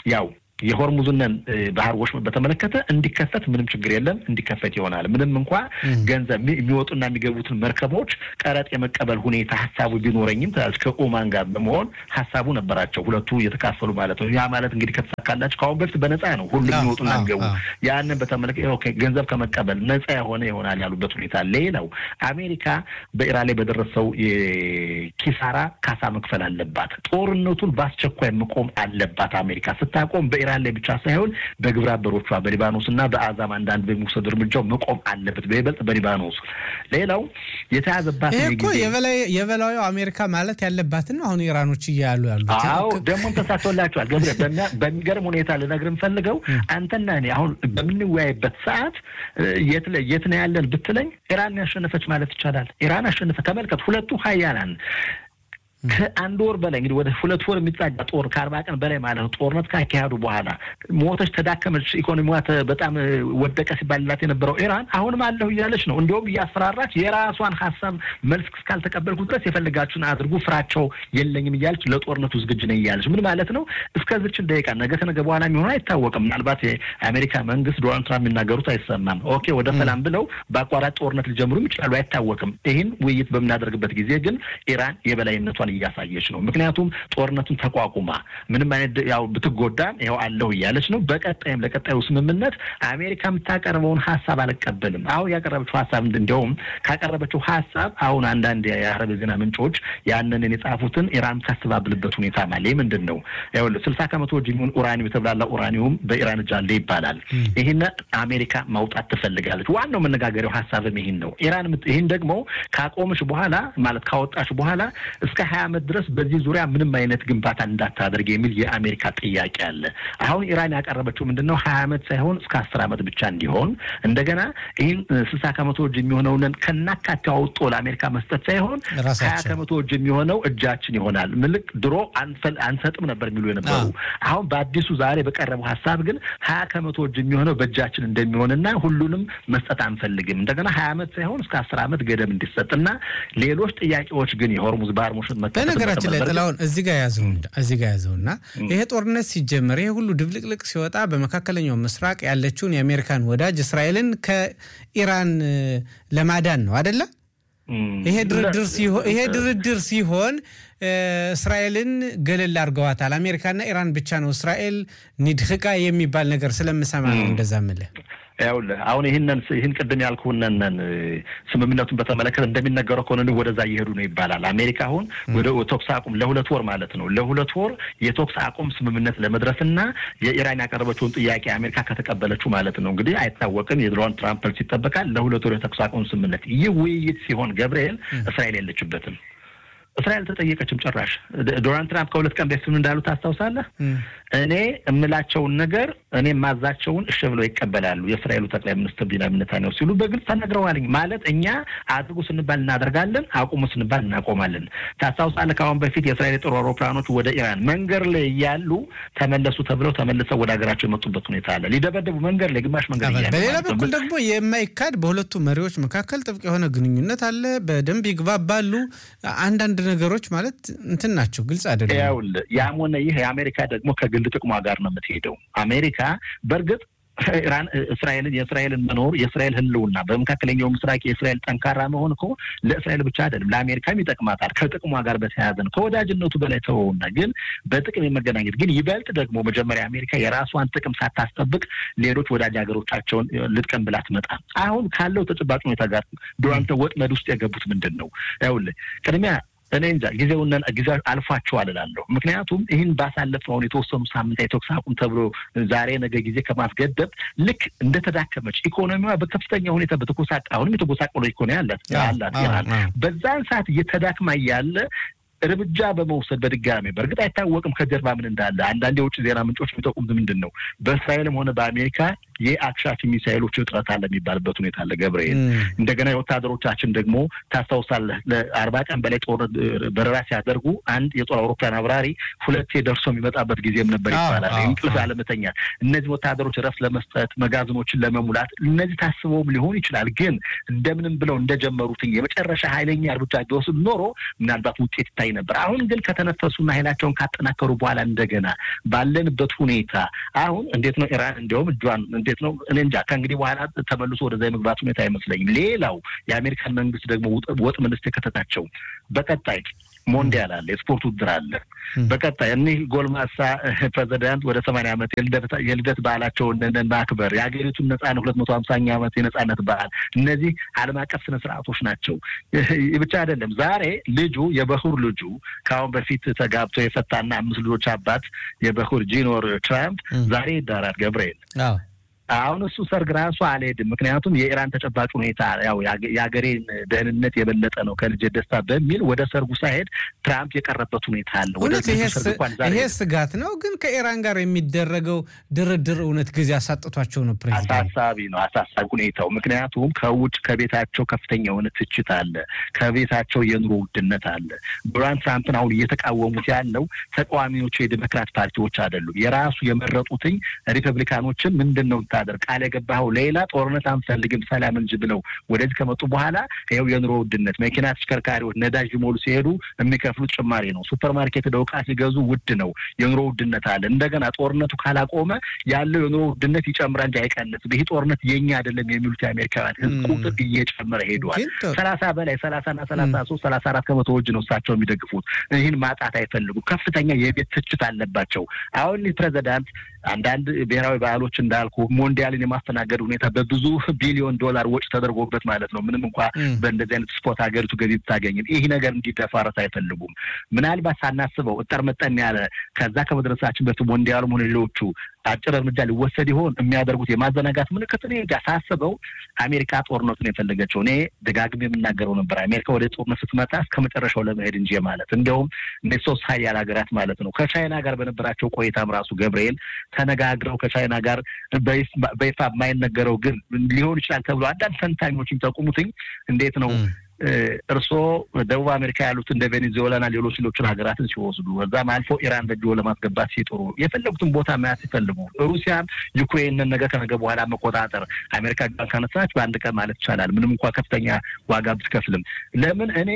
S1: ያው የሆርሙዝንን ባህር ወሽመጥ በተመለከተ እንዲከፈት ምንም ችግር የለም፣ እንዲከፈት ይሆናል። ምንም እንኳ ገንዘብ የሚወጡና የሚገቡትን መርከቦች ቀረጥ የመቀበል ሁኔታ ሀሳቡ ቢኖረኝም ትላለች ከኦማን ጋር በመሆን ሀሳቡ ነበራቸው ሁለቱ እየተካፈሉ ማለት ነው። ያ ማለት እንግዲህ ከተሳካላቸው ከአሁን በፊት በነፃ ነው ሁሉም የሚወጡና የሚገቡ ያንን በተመለከተ ገንዘብ ከመቀበል ነፃ የሆነ ይሆናል ያሉበት ሁኔታ። ሌላው አሜሪካ በኢራን ላይ በደረሰው ኪሳራ ካሳ መክፈል አለባት። ጦርነቱን በአስቸኳይ መቆም አለባት። አሜሪካ ስታቆም በኢራን ላይ ብቻ ሳይሆን በግብረ አበሮቿ በሊባኖስ እና በአዛም አንዳንድ በሚወሰዱ እርምጃው መቆም አለበት፣ በይበልጥ በሊባኖስ። ሌላው የተያዘባት
S2: ይሄ እኮ የበላዩ አሜሪካ ማለት ያለባትን አሁን ኢራኖች እያሉ ያሉት።
S1: አዎ ደግሞም ተሳክቶላቸዋል። ገብረ በሚገርም ሁኔታ ልነግርህ የምፈልገው አንተና እኔ አሁን በምንወያይበት ሰዓት የት ነው ያለን ብትለኝ ኢራን ያሸነፈች ማለት ይቻላል። ኢራን አሸነፈ። ተመልከት፣ ሁለቱ ሀያላን ከአንድ ወር በላይ እንግዲህ ወደ ሁለት ወር የሚጻጋ ጦር ከአርባ ቀን በላይ ማለት ነው ጦርነት ካካሄዱ በኋላ ሞተች፣ ተዳከመች፣ ኢኮኖሚዋ በጣም ወደቀ ሲባልላት የነበረው ኢራን አሁንም አለሁ እያለች ነው። እንዲሁም እያስፈራራች የራሷን ሀሳብ መልስ እስካልተቀበልኩ ድረስ የፈለጋችሁን አድርጉ፣ ፍራቸው የለኝም እያለች ለጦርነቱ ዝግጁ ነኝ እያለች ምን ማለት ነው? እስከዚችን ደቂቃ ነገ ከነገ በኋላ የሚሆኑ አይታወቅም። ምናልባት የአሜሪካ መንግስት ዶናልድ ትራምፕ የሚናገሩት አይሰማም። ኦኬ ወደ ሰላም ብለው በአቋራጭ ጦርነት ሊጀምሩም ይችላሉ፣ አይታወቅም። ይህን ውይይት በምናደርግበት ጊዜ ግን ኢራን የበላይነቷን እያሳየች ነው። ምክንያቱም ጦርነቱን ተቋቁማ ምንም አይነት ያው ብትጎዳም ይኸው አለሁ እያለች ነው። በቀጣይም ለቀጣዩ ስምምነት አሜሪካ የምታቀርበውን ሀሳብ አልቀበልም። አሁን ያቀረበችው ሀሳብ እንዲያውም ካቀረበችው ሀሳብ አሁን አንዳንድ የአረብ ዜና ምንጮች ያንንን የጻፉትን ኢራን ታስተባብልበት ሁኔታ ማለ ምንድን ነው ይኸውልህ ስልሳ ከመቶ እጅ የሚሆን ኡራኒum የተብላላ ኡራኒውም በኢራን እጅ አለ ይባላል። ይህን አሜሪካ ማውጣት ትፈልጋለች። ዋናው መነጋገሪያው ሀሳብም ይህን ነው። ኢራን ይህን ደግሞ ካቆምሽ በኋላ ማለት ካወጣሽ በኋላ እስከ ሀያ ዓመት ድረስ በዚህ ዙሪያ ምንም አይነት ግንባታ እንዳታደርግ የሚል የአሜሪካ ጥያቄ አለ። አሁን ኢራን ያቀረበችው ምንድን ነው? ሀያ ዓመት ሳይሆን እስከ አስር ዓመት ብቻ እንዲሆን እንደገና ይህን ስልሳ ከመቶ እጅ የሚሆነውን ከናካቴው አውጦ ለአሜሪካ መስጠት ሳይሆን ሀያ ከመቶ እጅ የሚሆነው እጃችን ይሆናል። ምልክ ድሮ አንሰጥም ነበር የሚሉ የነበሩ አሁን በአዲሱ ዛሬ በቀረበው ሀሳብ ግን ሀያ ከመቶ እጅ የሚሆነው በእጃችን እንደሚሆንና ሁሉንም መስጠት አንፈልግም እንደገና ሀያ ዓመት ሳይሆን እስከ አስር ዓመት ገደብ እንዲሰጥና ሌሎች ጥያቄዎች ግን የሆርሙዝ ባህር ሙሽን
S2: በነገራችን ላይ ጥላሁን እዚህ ጋር ያዘው እዚህ ጋር ያዘውና ይሄ ጦርነት ሲጀመር ይሄ ሁሉ ድብልቅልቅ ሲወጣ በመካከለኛው ምስራቅ ያለችውን የአሜሪካን ወዳጅ እስራኤልን ከኢራን ለማዳን ነው አደለ? ይሄ ድርድር ሲሆን እስራኤልን ገለል አድርገዋታል። አሜሪካና ኢራን ብቻ ነው እስራኤል ኒድህቃ የሚባል ነገር ስለምሰማ ነው እንደዛ ምልህ
S1: ያውልህ አሁን ይህንን ይህን ቅድም ያልኩህንን ስምምነቱን በተመለከተ እንደሚነገረው ከሆነ ወደዛ እየሄዱ ነው ይባላል። አሜሪካ አሁን ወደ ተኩስ አቁም ለሁለት ወር ማለት ነው ለሁለት ወር የተኩስ አቁም ስምምነት ለመድረስና የኢራን ያቀረበችውን ጥያቄ አሜሪካ ከተቀበለችው ማለት ነው እንግዲህ አይታወቅም። የዶናልድ ትራምፕ መልስ ይጠበቃል። ለሁለት ወር የተኩስ አቁም ስምምነት ይህ ውይይት ሲሆን ገብርኤል እስራኤል የለችበትም። እስራኤል ተጠየቀችም ጭራሽ ዶናልድ ትራምፕ ከሁለት ቀን በፊት ምን እንዳሉ ታስታውሳለህ? እኔ እምላቸውን ነገር እኔ ማዛቸውን እሺ ብለው ይቀበላሉ የእስራኤሉ ጠቅላይ ሚኒስትር ቢንያሚን ኔታንያሁ ሲሉ በግልጽ ተነግረዋልኝ። ማለት እኛ አድርጉ ስንባል እናደርጋለን፣ አቁሙ ስንባል እናቆማለን። ታስታውሳለህ? ከአሁን በፊት የእስራኤል የጦር አውሮፕላኖች ወደ ኢራን መንገድ ላይ እያሉ ተመለሱ ተብለው ተመልሰው ወደ ሀገራቸው የመጡበት ሁኔታ አለ። ሊደበደቡ መንገድ ላይ ግማሽ መንገድ እያሉ
S2: በሌላ በኩል ደግሞ የማይካድ በሁለቱ መሪዎች መካከል ጥብቅ የሆነ ግንኙነት አለ። በደንብ ይግባባሉ። አንዳንድ ነገሮች ማለት እንትን ናቸው፣ ግልጽ አይደለም።
S1: ይኸውልህ ያም ሆነ ይህ የአሜሪካ ደግሞ ከግል ጥቅሟ ጋር ነው የምትሄደው። አሜሪካ በእርግጥ ኢራን እስራኤልን የእስራኤልን መኖር የእስራኤል ሕልውና በመካከለኛው ምስራቅ የእስራኤል ጠንካራ መሆን እኮ ለእስራኤል ብቻ አይደለም ለአሜሪካም ይጠቅማታል። ከጥቅሟ ጋር በተያያዘ ነው። ከወዳጅነቱ በላይ ተወውና ግን በጥቅም የመገናኘት ግን ይበልጥ ደግሞ መጀመሪያ አሜሪካ የራሷን ጥቅም ሳታስጠብቅ ሌሎች ወዳጅ ሀገሮቻቸውን ልጥቀም ብላ ትመጣ። አሁን ካለው ተጨባጭ ሁኔታ ጋር ዶናልድ ወጥመድ ውስጥ የገቡት ምንድን ነው? ይኸውልህ ቅድሚያ እኔ እንጃ ጊዜውን ጊዜ አልፏቸዋል እላለሁ። ምክንያቱም ይህን ባሳለፍነው የተወሰኑ ሳምንት የተኩስ አቁም ተብሎ ዛሬ ነገ ጊዜ ከማስገደብ ልክ እንደተዳከመች ኢኮኖሚዋ በከፍተኛ ሁኔታ በተጎሳቀ አሁንም የተጎሳቀለ ኢኮኖሚ አላት አላት ኢራን በዛን ሰዓት እየተዳክማ እያለ እርምጃ በመውሰድ በድጋሚ በእርግጥ አይታወቅም ከጀርባ ምን እንዳለ። አንዳንድ የውጭ ዜና ምንጮች የሚጠቁሙት ምንድን ነው በእስራኤልም ሆነ በአሜሪካ የአክሻፊ ሚሳይሎች እጥረት አለ የሚባልበት ሁኔታ አለ። ገብርኤል እንደገና የወታደሮቻችን ደግሞ ታስታውሳለህ፣ ለአርባ ቀን በላይ ጦር በረራ ሲያደርጉ አንድ የጦር አውሮፕላን አብራሪ ሁለቴ ደርሶ የሚመጣበት ጊዜም ነበር ይባላል። እንቅልፍ አለመተኛት፣ እነዚህ ወታደሮች ረፍት ለመስጠት መጋዘኖችን ለመሙላት እነዚህ ታስበውም ሊሆን ይችላል። ግን እንደምንም ብለው እንደጀመሩትኝ የመጨረሻ ኃይለኛ እርምጃ ቢወስድ ኖሮ ምናልባት ውጤት ይታይ ነበር። አሁን ግን ከተነፈሱና ኃይላቸውን ካጠናከሩ በኋላ እንደገና ባለንበት ሁኔታ አሁን እንዴት ነው ኢራን እንዲያውም እጇን እንዴት ነው እኔ እንጃ ከእንግዲህ በኋላ ተመልሶ ወደዛ የመግባት ሁኔታ አይመስለኝም። ሌላው የአሜሪካን መንግስት ደግሞ ወጥ መንግስት የከተታቸው በቀጣይ ሞንዲያል አለ፣ የስፖርት ውድድር አለ። በቀጣይ እኒህ ጎልማሳ ፕሬዚዳንት ወደ ሰማንያ ዓመት የልደት በዓላቸውን ማክበር የሀገሪቱን ነጻነት ሁለት መቶ ሀምሳኛ ዓመት የነጻነት በዓል እነዚህ ዓለም አቀፍ ስነ ስርዓቶች ናቸው። ብቻ አይደለም ዛሬ ልጁ የበኩር ልጁ ከአሁን በፊት ተጋብቶ የፈታና አምስት ልጆች አባት የበኩር ጂኖር ትራምፕ ዛሬ ይዳራል ገብርኤል አሁን እሱ ሰርግ ራሱ አልሄድም። ምክንያቱም የኢራን ተጨባጭ ሁኔታ ያው የሀገሬን ደህንነት የበለጠ ነው ከልጄ ደስታ በሚል ወደ ሰርጉ ሳይሄድ ትራምፕ የቀረበት ሁኔታ አለ።
S2: ይሄ ስጋት ነው። ግን ከኢራን ጋር የሚደረገው ድርድር እውነት ጊዜ አሳጥቷቸው ነው ፕሬዚዳንት?
S1: አሳሳቢ ነው፣ አሳሳቢ ሁኔታው። ምክንያቱም ከውጭ ከቤታቸው ከፍተኛ የሆነ ትችት አለ፣ ከቤታቸው የኑሮ ውድነት አለ። ዶናልድ ትራምፕን አሁን እየተቃወሙት ያለው ተቃዋሚዎቹ የዲሞክራት ፓርቲዎች አይደሉም። የራሱ የመረጡትኝ ሪፐብሊካኖችን ምንድን ነው ታደር ቃል የገባኸው ሌላ ጦርነት አንፈልግም ሰላም እንጂ ብለው ወደዚህ ከመጡ በኋላ ይኸው የኑሮ ውድነት መኪና ተሽከርካሪዎች ነዳጅ ሊሞሉ ሲሄዱ የሚከፍሉት ጭማሪ ነው። ሱፐር ማርኬት ሄደው ዕቃ ሲገዙ ውድ ነው። የኑሮ ውድነት አለ። እንደገና ጦርነቱ ካላቆመ ያለው የኑሮ ውድነት ይጨምራል እንጂ አይቀንስም። ይህ ጦርነት የኛ አይደለም የሚሉት የአሜሪካውያን ሕዝብ ቁጥር እየጨመረ ሄዷል። ሰላሳ በላይ ሰላሳና ሰላሳ ሶስት ሰላሳ አራት ከመቶ ወጅ ነው እሳቸው የሚደግፉት። ይህን ማጣት አይፈልጉም። ከፍተኛ የቤት ትችት አለባቸው። አሁን ፕሬዚዳንት አንዳንድ ብሔራዊ ባህሎች እንዳልኩ ሞንዲያልን የማስተናገድ ሁኔታ በብዙ ቢሊዮን ዶላር ወጪ ተደርጎበት ማለት ነው። ምንም እንኳ በእንደዚህ አይነት ስፖርት ሀገሪቱ ገቢ ብታገኝም ይህ ነገር እንዲደፋረስ አይፈልጉም። ምናልባት ሳናስበው እጠር መጠን ያለ ከዛ ከመድረሳችን በፊት ሞንዲያሉም ሆነ ሌሎቹ አጭር እርምጃ ሊወሰድ ይሆን የሚያደርጉት የማዘናጋት ምልክት እኔ እንጃ። ሳስበው አሜሪካ ጦርነቱን የፈለገችው እኔ ደጋግሜ የምናገረው ነበር። አሜሪካ ወደ ጦርነት ስትመጣ እስከ መጨረሻው ለመሄድ እንጂ ማለት እንዲያውም እነ ሶስት ሀያል ሀገራት ማለት ነው ከቻይና ጋር በነበራቸው ቆይታም ራሱ ገብርኤል ተነጋግረው ከቻይና ጋር በይፋ የማይነገረው ግን ሊሆን ይችላል ተብሎ አንዳንድ ተንታኞች የሚጠቁሙትኝ እንዴት ነው እርስዎ ደቡብ አሜሪካ ያሉት እንደ ቬኔዙዌላና ሌሎች ሌሎችን ሀገራትን ሲወስዱ እዛም አልፎ ኢራን በእጅ ለማስገባት ሲጥሩ የፈለጉትን ቦታ መያዝ ሲፈልጉ ሩሲያን ዩክሬንን ነገ ከነገ በኋላ መቆጣጠር አሜሪካ ጋር ካነሳች በአንድ ቀን ማለት ይቻላል ምንም እንኳ ከፍተኛ ዋጋ ብትከፍልም ለምን እኔ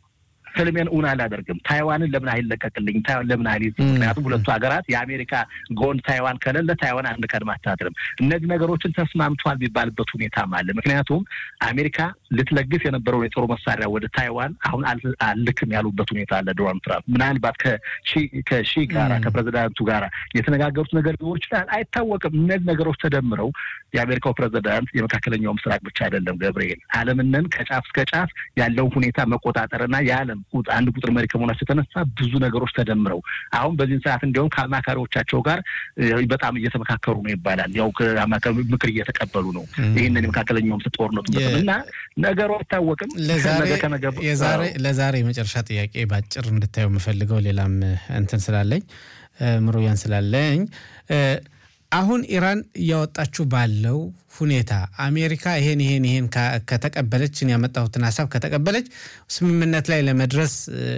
S1: ህልሜን እውን አላደርግም። ታይዋንን ለምን አይለቀቅልኝ? ታይዋን ለምን አይል? ምክንያቱም ሁለቱ ሀገራት የአሜሪካ ጎን ታይዋን ከሌለ ታይዋን አንድ ቀን አታድርም። እነዚህ ነገሮችን ተስማምቷል የሚባልበት ሁኔታም አለ። ምክንያቱም አሜሪካ ልትለግስ የነበረውን የጦር መሳሪያ ወደ ታይዋን አሁን አልልክም ያሉበት ሁኔታ አለ። ዶናልድ ትራምፕ ምናልባት ከሺ ጋራ ከፕሬዚዳንቱ ጋራ የተነጋገሩት ነገር ሊኖር ይችላል፣ አይታወቅም። እነዚህ ነገሮች ተደምረው የአሜሪካው ፕሬዚዳንት የመካከለኛው ምስራቅ ብቻ አይደለም ገብርኤል፣ ዓለምንን ከጫፍ እስከ ጫፍ ያለውን ሁኔታ መቆጣጠርና የዓለም አንድ ቁጥር መሪ ከመሆናቸው የተነሳ ብዙ ነገሮች ተደምረው አሁን በዚህን ሰዓት እንዲያውም ከአማካሪዎቻቸው ጋር በጣም እየተመካከሩ ነው ይባላል። ያው ከአማካሪ ምክር እየተቀበሉ ነው። ይህንን የመካከለኛውም ጦርነቱ እና ነገሩ አይታወቅም።
S2: ለዛሬ የመጨረሻ ጥያቄ በአጭር እንድታየው የምፈልገው ሌላም እንትን ስላለኝ ምሩያን ስላለኝ አሁን ኢራን እያወጣችው ባለው ሁኔታ አሜሪካ ይሄን ይሄን ይሄን ከተቀበለች ያመጣሁትን ሀሳብ ከተቀበለች ስምምነት ላይ ለመድረስ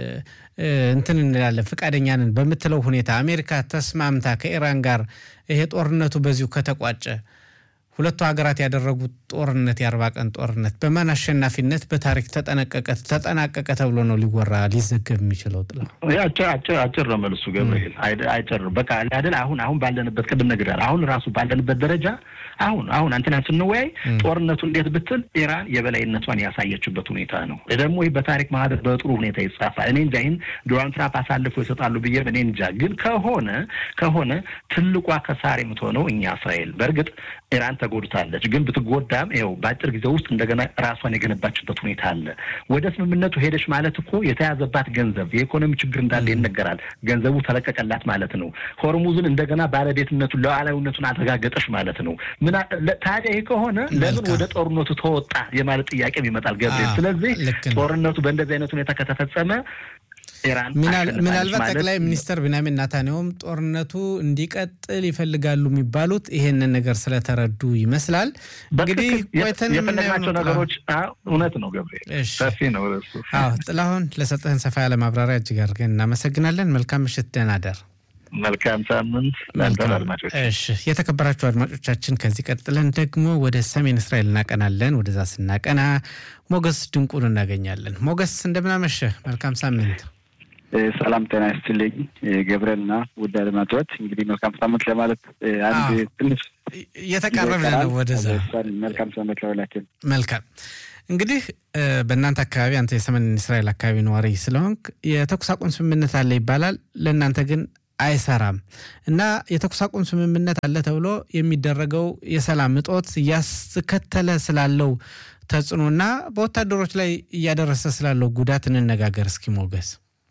S2: እንትን እንላለን ፈቃደኛ ነን በምትለው ሁኔታ አሜሪካ ተስማምታ ከኢራን ጋር ይሄ ጦርነቱ በዚሁ ከተቋጨ ሁለቱ ሀገራት ያደረጉት ጦርነት የአርባ ቀን ጦርነት በማን አሸናፊነት በታሪክ ተጠነቀቀ ተጠናቀቀ ተብሎ ነው ሊወራ ሊዘገብ የሚችለው? ጥላ
S1: አጭር ነው መልሱ ገብርኤል። አይጨር በቃ አይደል? አሁን አሁን ባለንበት ቅድም ነግሬሃለሁ። አሁን ራሱ ባለንበት ደረጃ አሁን አሁን አንተና ስንወያይ ጦርነቱ እንዴት ብትል ኢራን የበላይነቷን ያሳየችበት ሁኔታ ነው። ደግሞ ይህ በታሪክ ማህደር በጥሩ ሁኔታ ይጻፋል። እኔ እንጃ ይህን ዶናልድ ትራምፕ አሳልፎ ይሰጣሉ ብዬ እኔ እንጃ። ግን ከሆነ ከሆነ ትልቋ ከሳር የምትሆነው እኛ እስራኤል በእርግጥ ኢራን ተጎድታለች። ግን ብትጎዳም ይኸው በአጭር ጊዜ ውስጥ እንደገና ራሷን የገነባችበት ሁኔታ አለ። ወደ ስምምነቱ ሄደች ማለት እኮ የተያዘባት ገንዘብ የኢኮኖሚ ችግር እንዳለ ይነገራል። ገንዘቡ ተለቀቀላት ማለት ነው። ሆርሙዝን እንደገና ባለቤትነቱን ሉዓላዊነቱን አረጋገጠች ማለት ነው። ምን ታዲያ ይህ ከሆነ ለምን ወደ ጦርነቱ ተወጣ የማለት ጥያቄም ይመጣል ገብርኤል። ስለዚህ ጦርነቱ በእንደዚህ አይነት ሁኔታ ከተፈጸመ
S2: ምናልባት ጠቅላይ ሚኒስትር ቢንያሚን ናታንያሁም ጦርነቱ እንዲቀጥል ይፈልጋሉ የሚባሉት ይሄንን ነገር ስለተረዱ ይመስላል። እንግዲህ ቆይተን
S1: የፈለግናቸው ነገሮች እውነት ነው። ገብርኤል ሰፊ ነው።
S2: አዎ ጥላሁን ለሰጠህን ሰፋ ያለ ማብራሪያ እጅግ አድርገን እናመሰግናለን። መልካም ምሽት፣ ደህና ደር።
S1: መልካም ሳምንት ለአንተን አድማጮች።
S2: እሺ የተከበራችሁ አድማጮቻችን፣ ከዚህ ቀጥለን ደግሞ ወደ ሰሜን እስራኤል እናቀናለን። ወደዛ ስናቀና ሞገስ ድንቁን እናገኛለን። ሞገስ እንደምናመሸህ፣ መልካም ሳምንት።
S3: ሰላም ጤና ይስጥልኝ ገብረና ውድ አድማጮች፣ እንግዲህ መልካም ሳምንት ለማለት አንድ ትንሽ
S2: እየተቃረብን ነው ወደዛ።
S3: መልካም ሳምንት ለሁላችን።
S2: መልካም እንግዲህ በእናንተ አካባቢ አንተ የሰሜን እስራኤል አካባቢ ነዋሪ ስለሆንክ የተኩስ አቁም ስምምነት አለ ይባላል። ለእናንተ ግን አይሰራም እና የተኩስ አቁም ስምምነት አለ ተብሎ የሚደረገው የሰላም እጦት እያስከተለ ስላለው ተጽዕኖና በወታደሮች ላይ እያደረሰ ስላለው ጉዳት እንነጋገር እስኪ ሞገስ።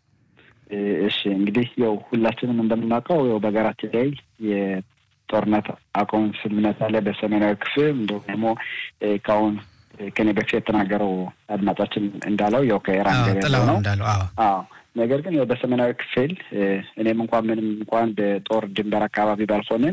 S3: እሺ እንግዲህ ያው ሁላችንም እንደምናውቀው ያው በሀገራችን ላይ የጦርነት አቁም ስምምነት አለ በሰሜናዊ ክፍል እንዲሁም ደግሞ ከአሁን ከኔ በፊት የተናገረው አድማጫችን እንዳለው ያው ከኢራን ገበያ ነው
S2: እንዳለው
S3: አዎ ነገር ግን ያው በሰሜናዊ ክፍል እኔም እንኳን ምንም እንኳን በጦር ድንበር አካባቢ ባልሆንም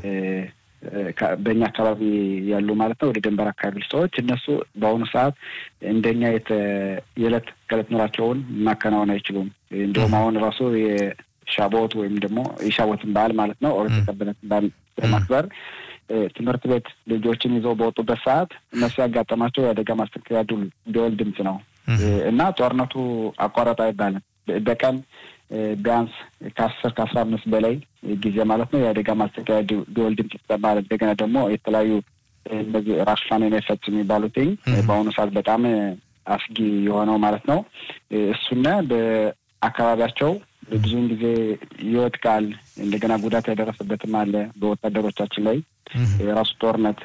S3: በእኛ አካባቢ ያሉ ማለት ነው ወደ ድንበር አካባቢ ሰዎች እነሱ በአሁኑ ሰዓት እንደኛ የዕለት ከዕለት ኑራቸውን ማከናወን አይችሉም። እንዲሁም አሁን ራሱ የሻቦት ወይም ደግሞ የሻቦትን በዓል ማለት ነው ኦሪት የተቀበለትን በዓል በማክበር ትምህርት ቤት ልጆችን ይዘው በወጡበት ሰዓት እነሱ ያጋጠማቸው የአደጋ ማስጠንቀቂያ ደወል ድምፅ ነው እና ጦርነቱ አቋረጥ አይባልም። በቀን ቢያንስ ከአስር ከአስራ አምስት በላይ ጊዜ ማለት ነው የአደጋ ማስጠንቀቂያ ደወል ድምፅ ይሰማል። እንደገና ደግሞ የተለያዩ እነዚህ ራሽፋን የሚፈጽ የሚባሉትኝ በአሁኑ ሰዓት በጣም አስጊ የሆነው ማለት ነው እሱና በአካባቢያቸው ብዙውን ጊዜ ይወድቃል። እንደገና ጉዳት ያደረሰበትም አለ በወታደሮቻችን ላይ የራሱ ጦርነት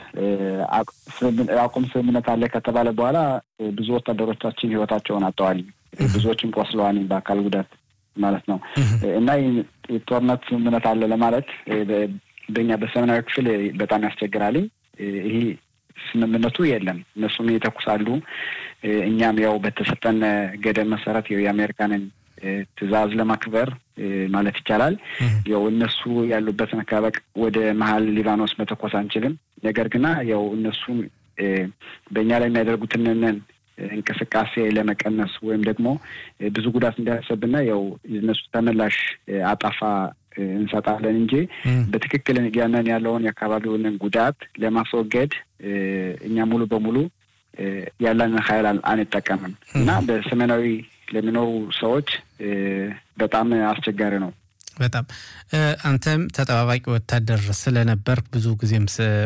S3: አቁም ስምምነት አለ ከተባለ በኋላ ብዙ ወታደሮቻችን ህይወታቸውን አጥተዋል። ብዙዎችም ቆስለዋል በአካል ጉዳት ማለት ነው እና የጦርነት ስምምነት አለ ለማለት በእኛ በሰሜናዊ ክፍል በጣም ያስቸግራል። ይህ ስምምነቱ የለም። እነሱም ይተኩሳሉ። እኛም ያው በተሰጠን ገደብ መሰረት የአሜሪካንን ትዕዛዝ ለማክበር ማለት ይቻላል ያው እነሱ ያሉበትን አካባቢ ወደ መሀል ሊባኖስ መተኮስ አንችልም። ነገር ግና ያው እነሱ በእኛ ላይ የሚያደርጉትንን እንቅስቃሴ ለመቀነስ ወይም ደግሞ ብዙ ጉዳት እንዳያሰብና ያው እነሱ ተመላሽ አጣፋ እንሰጣለን እንጂ በትክክል ያንን ያለውን የአካባቢውን ጉዳት ለማስወገድ እኛ ሙሉ በሙሉ ያለንን ኃይል አንጠቀምም እና በሰሜናዊ ለሚኖሩ ሰዎች በጣም አስቸጋሪ ነው።
S2: በጣም አንተም ተጠባባቂ ወታደር ስለነበር ብዙ ጊዜም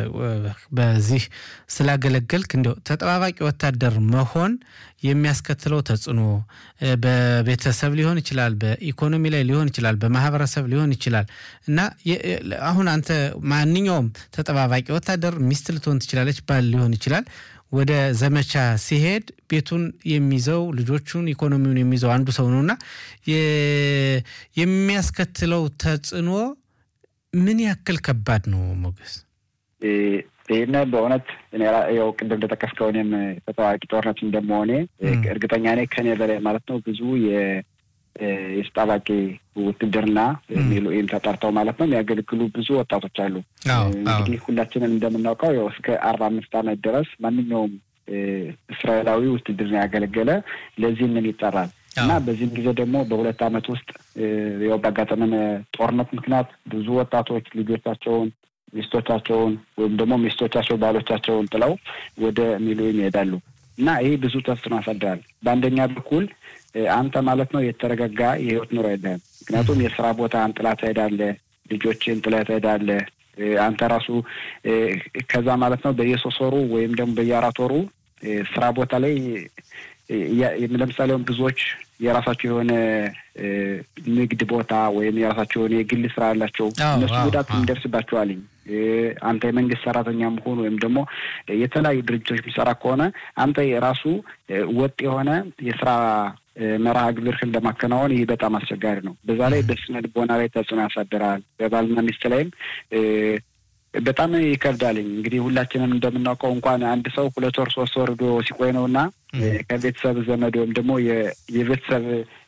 S2: በዚህ ስላገለገልክ እንዲያው ተጠባባቂ ወታደር መሆን የሚያስከትለው ተጽዕኖ በቤተሰብ ሊሆን ይችላል፣ በኢኮኖሚ ላይ ሊሆን ይችላል፣ በማህበረሰብ ሊሆን ይችላል እና አሁን አንተ ማንኛውም ተጠባባቂ ወታደር ሚስት ልትሆን ትችላለች፣ ባል ሊሆን ይችላል ወደ ዘመቻ ሲሄድ ቤቱን የሚይዘው ልጆቹን ኢኮኖሚውን የሚይዘው አንዱ ሰው ነው እና የሚያስከትለው ተጽዕኖ ምን ያክል ከባድ ነው ሞገስ?
S3: ይህን በእውነት ያው ቅድም እንደጠቀስከው እኔም ተጠዋቂ ጦርነት እንደመሆኔ እርግጠኛ ነኝ ከኔ በላይ ማለት ነው ብዙ የተጣባቂ ውትድርና ወይም ተጠርተው ማለት ነው የሚያገለግሉ ብዙ ወጣቶች አሉ። እንግዲህ ሁላችንም እንደምናውቀው ያው እስከ አርባ አምስት ዓመት ድረስ ማንኛውም እስራኤላዊ ውትድርና ያገለገለ ለዚህ ምን ይጠራል እና በዚህም ጊዜ ደግሞ በሁለት ዓመት ውስጥ ያው ባጋጠመን ጦርነት ምክንያት ብዙ ወጣቶች ልጆቻቸውን ሚስቶቻቸውን ወይም ደግሞ ሚስቶቻቸው ባሎቻቸውን ጥለው ወደ ሚሊዮን ይሄዳሉ እና ይህ ብዙ ተጽዕኖ ያሳድራል። በአንደኛ በኩል አንተ ማለት ነው የተረጋጋ የህይወት ኑሮ የለህም። ምክንያቱም የስራ ቦታ ጥላ ትሄዳለህ፣ ልጆችን ጥለህ ትሄዳለህ። አንተ ራሱ ከዛ ማለት ነው በየሶስት ወሩ ወይም ደግሞ በየአራት ወሩ ስራ ቦታ ላይ ለምሳሌ ብዙዎች የራሳቸው የሆነ ንግድ ቦታ ወይም የራሳቸው የሆነ የግል ስራ ያላቸው እነሱ ጉዳት እንደርስባቸዋልኝ። አንተ የመንግስት ሰራተኛ መሆን ወይም ደግሞ የተለያዩ ድርጅቶች የሚሰራ ከሆነ አንተ የራሱ ወጥ የሆነ የስራ መርሃ ግብርህን ለማከናወን ይህ በጣም አስቸጋሪ ነው። በዛ ላይ በስነ ልቦና ላይ ተጽዕኖ ያሳድራል። በባልና ሚስት ላይም በጣም ይከብዳልኝ። እንግዲህ ሁላችንም እንደምናውቀው እንኳን አንድ ሰው ሁለት ወር ሶስት ወር ዶ ሲቆይ ነው እና ከቤተሰብ ዘመድ ወይም ደግሞ የቤተሰብ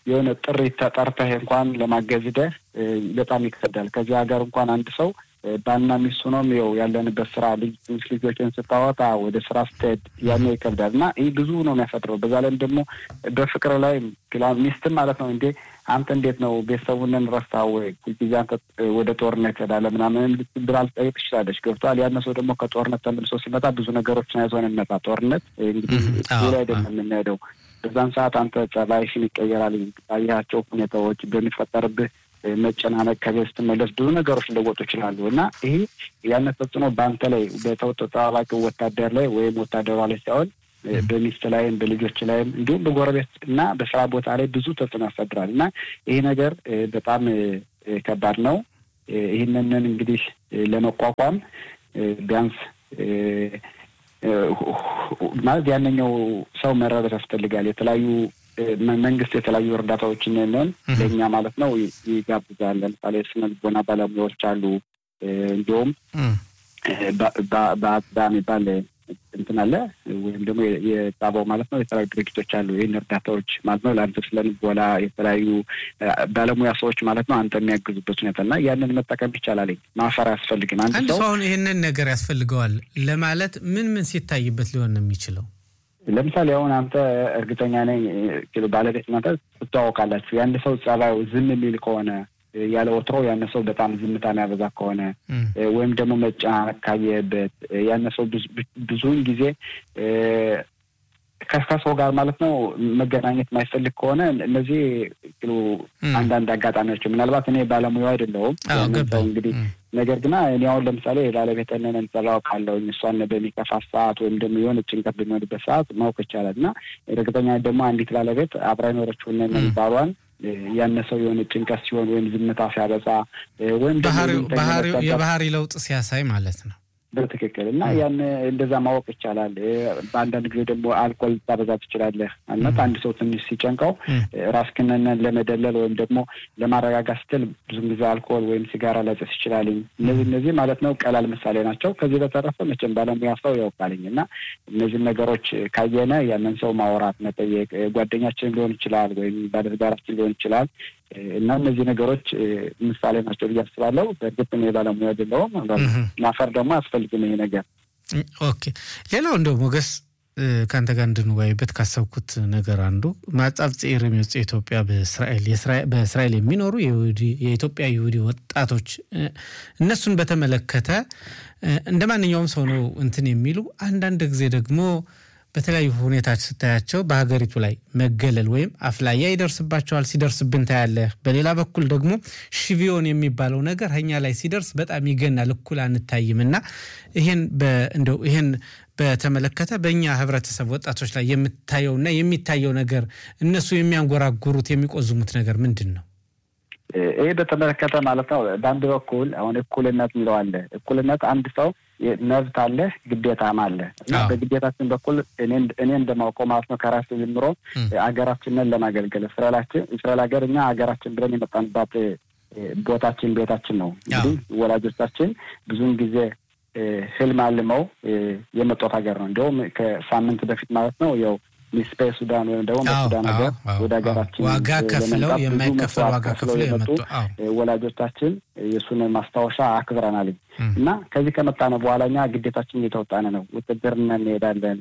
S3: የሆነ ጥሪ ተጠርተህ እንኳን ለማገዝ ሂደህ በጣም ይከብዳል። ከዚህ ሀገር እንኳን አንድ ሰው ባልና ሚስቱ ነው ው ያለንበት ስራ ልጅ ልጆችን ስታወጣ ወደ ስራ ስትሄድ ያኔ ይከብዳል እና ይህ ብዙ ነው የሚያፈጥረው። በዛ ላይም ደግሞ በፍቅር ላይ ሚስትም ማለት ነው እንዴ አንተ እንዴት ነው ቤተሰቡንን ረስታ ወይ ጊዜ አንተ ወደ ጦርነት ሄዳለህ ምናምን ብላ ልጠይቅ ትችላለች። ገብቶሃል። ያነ ሰው ደግሞ ከጦርነት ተመልሶ ሲመጣ ብዙ ነገሮችን አይዞን የሚመጣ ጦርነት እንግዲህ ላይ አይደለም የምንሄደው። በዛን ሰዓት አንተ ጸባይሽን ይቀየራል። ያያቸው ሁኔታዎች በሚፈጠርብህ መጨናነቅ ከቤት ስትመለስ ብዙ ነገሮች ሊለወጡ ይችላሉ እና ይሄ ያን ተጽዕኖ በአንተ ላይ በተጠባባቂ ወታደር ላይ ወይም ወታደሯ ላይ ሳይሆን በሚስት ላይም በልጆች ላይም እንዲሁም በጎረቤት እና በስራ ቦታ ላይ ብዙ ተጽዕኖ ያሳድራል እና ይሄ ነገር በጣም ከባድ ነው። ይህንንን እንግዲህ ለመቋቋም ቢያንስ ማለት ያንኛው ሰው መረዳት ያስፈልጋል። የተለያዩ መንግስት የተለያዩ እርዳታዎችን ነን ለእኛ ማለት ነው ይጋብዛል። ለምሳሌ ስነ ልቦና ባለሙያዎች አሉ። እንዲሁም በአጽዳ የሚባል እንትን አለ ወይም ደግሞ የጣባው ማለት ነው የተለያዩ ድርጅቶች አሉ። ይህን እርዳታዎች ማለት ነው ለአንተ ስለ ልቦና የተለያዩ ባለሙያ ሰዎች ማለት ነው አንተ የሚያግዙበት ሁኔታ እና ያንን መጠቀም ይቻላል። ማፈር አያስፈልግም።
S2: አንድ ሰው አሁን ይህንን ነገር ያስፈልገዋል ለማለት ምን ምን ሲታይበት ሊሆን ነው የሚችለው?
S3: ለምሳሌ አሁን አንተ እርግጠኛ ነኝ ባለቤት እናንተ ትተዋወቃላችሁ። የአንድ ሰው ጸባዩ ዝም የሚል ከሆነ ያለ ወትሮ ያነ ሰው በጣም ዝምታ የሚያበዛ ከሆነ ወይም ደግሞ መጨናነቅ ካየበት ያነ ሰው ብዙውን ጊዜ ከሰው ጋር ማለት ነው መገናኘት የማይፈልግ ከሆነ እነዚህ አንዳንድ አጋጣሚዎች ምናልባት እኔ ባለሙያው አይደለሁም ሰው እንግዲህ ነገር ግና እኔ አሁን ለምሳሌ ባለቤትንን እንጸባው ካለው እሷን በሚከፋ ሰዓት ወይም ደግሞ የሆነ ጭንቀት በሚሆንበት ሰዓት ማወቅ ይቻላል እና እርግጠኛ ደግሞ አንዲት ባለቤት አብራ ይኖረችውን ባሏን ያነሰው የሆነ ጭንቀት ሲሆን ወይም ዝምታ ሲያበዛ ወይም
S2: የባህሪ ለውጥ ሲያሳይ ማለት ነው።
S3: በትክክል እና ያን እንደዛ ማወቅ ይቻላል። በአንዳንድ ጊዜ ደግሞ አልኮል ልታበዛ ትችላለህ። አነት አንድ ሰው ትንሽ ሲጨንቀው ራስክንን ለመደለል ወይም ደግሞ ለማረጋጋት ስትል ብዙም ጊዜ አልኮል ወይም ሲጋራ ላጨስ ይችላልኝ። እነዚህ እነዚህ ማለት ነው ቀላል ምሳሌ ናቸው። ከዚህ በተረፈ መቼም ባለሙያ ሰው ያውቃልኝ እና እነዚህን ነገሮች ካየነ ያንን ሰው ማውራት መጠየቅ፣ ጓደኛችን ሊሆን ይችላል ወይም ባለትዳራችን ሊሆን ይችላል እና እነዚህ ነገሮች ምሳሌ ናቸው ብዬ አስባለሁ። በእርግጥ እኔ ባለሙያ አይደለሁም። ማፈር ደግሞ አያስፈልግም ይሄ ነገር።
S2: ኦኬ። ሌላው እንደው ሞገስ ከአንተ ጋር እንድንወያይበት ካሰብኩት ነገር አንዱ ማጻፍ ጽር የሚወጽ ኢትዮጵያ በእስራኤል በእስራኤል የሚኖሩ የኢትዮጵያ ይሁዲ ወጣቶች እነሱን በተመለከተ እንደ ማንኛውም ሰው ነው እንትን የሚሉ አንዳንድ ጊዜ ደግሞ በተለያዩ ሁኔታች ስታያቸው በሀገሪቱ ላይ መገለል ወይም አፍላያ ይደርስባቸዋል። ሲደርስብን ታያለህ። በሌላ በኩል ደግሞ ሽቪዮን የሚባለው ነገር እኛ ላይ ሲደርስ በጣም ይገናል፣ እኩል አንታይም እና ይሄን እንደው ይሄን በተመለከተ በእኛ ህብረተሰብ ወጣቶች ላይ የምታየውና የሚታየው ነገር እነሱ የሚያንጎራጉሩት የሚቆዝሙት ነገር ምንድን ነው?
S3: ይህ በተመለከተ ማለት ነው በአንድ በኩል አሁን እኩልነት የሚለው አለ። እኩልነት አንድ ሰው መብት አለ፣ ግዴታም አለ እና በግዴታችን በኩል እኔ እንደማውቀው ማለት ነው ከራስ ጀምሮ ሀገራችንን ለማገልገል እስራኤላችን እስራኤል ሀገር እኛ ሀገራችን ብለን የመጣንባት ቦታችን ቤታችን ነው። እንግዲህ ወላጆቻችን ብዙውን ጊዜ ህልም አልመው የመጣት ሀገር ነው። እንዲሁም ከሳምንት በፊት ማለት ነው ያው ሚስፔ ሱዳን ወይም ደግሞ በሱዳን ሀገር ወደ ሀገራችን
S2: ዋጋ ከፍለው የማይከፈል ዋጋ ከፍለው
S3: የመጡ ወላጆቻችን የእሱን ማስታወሻ አክብረናል እና ከዚህ ከመጣነ በኋላ እኛ ግዴታችን እየተወጣነ ነው። ውትድርና እንሄዳለን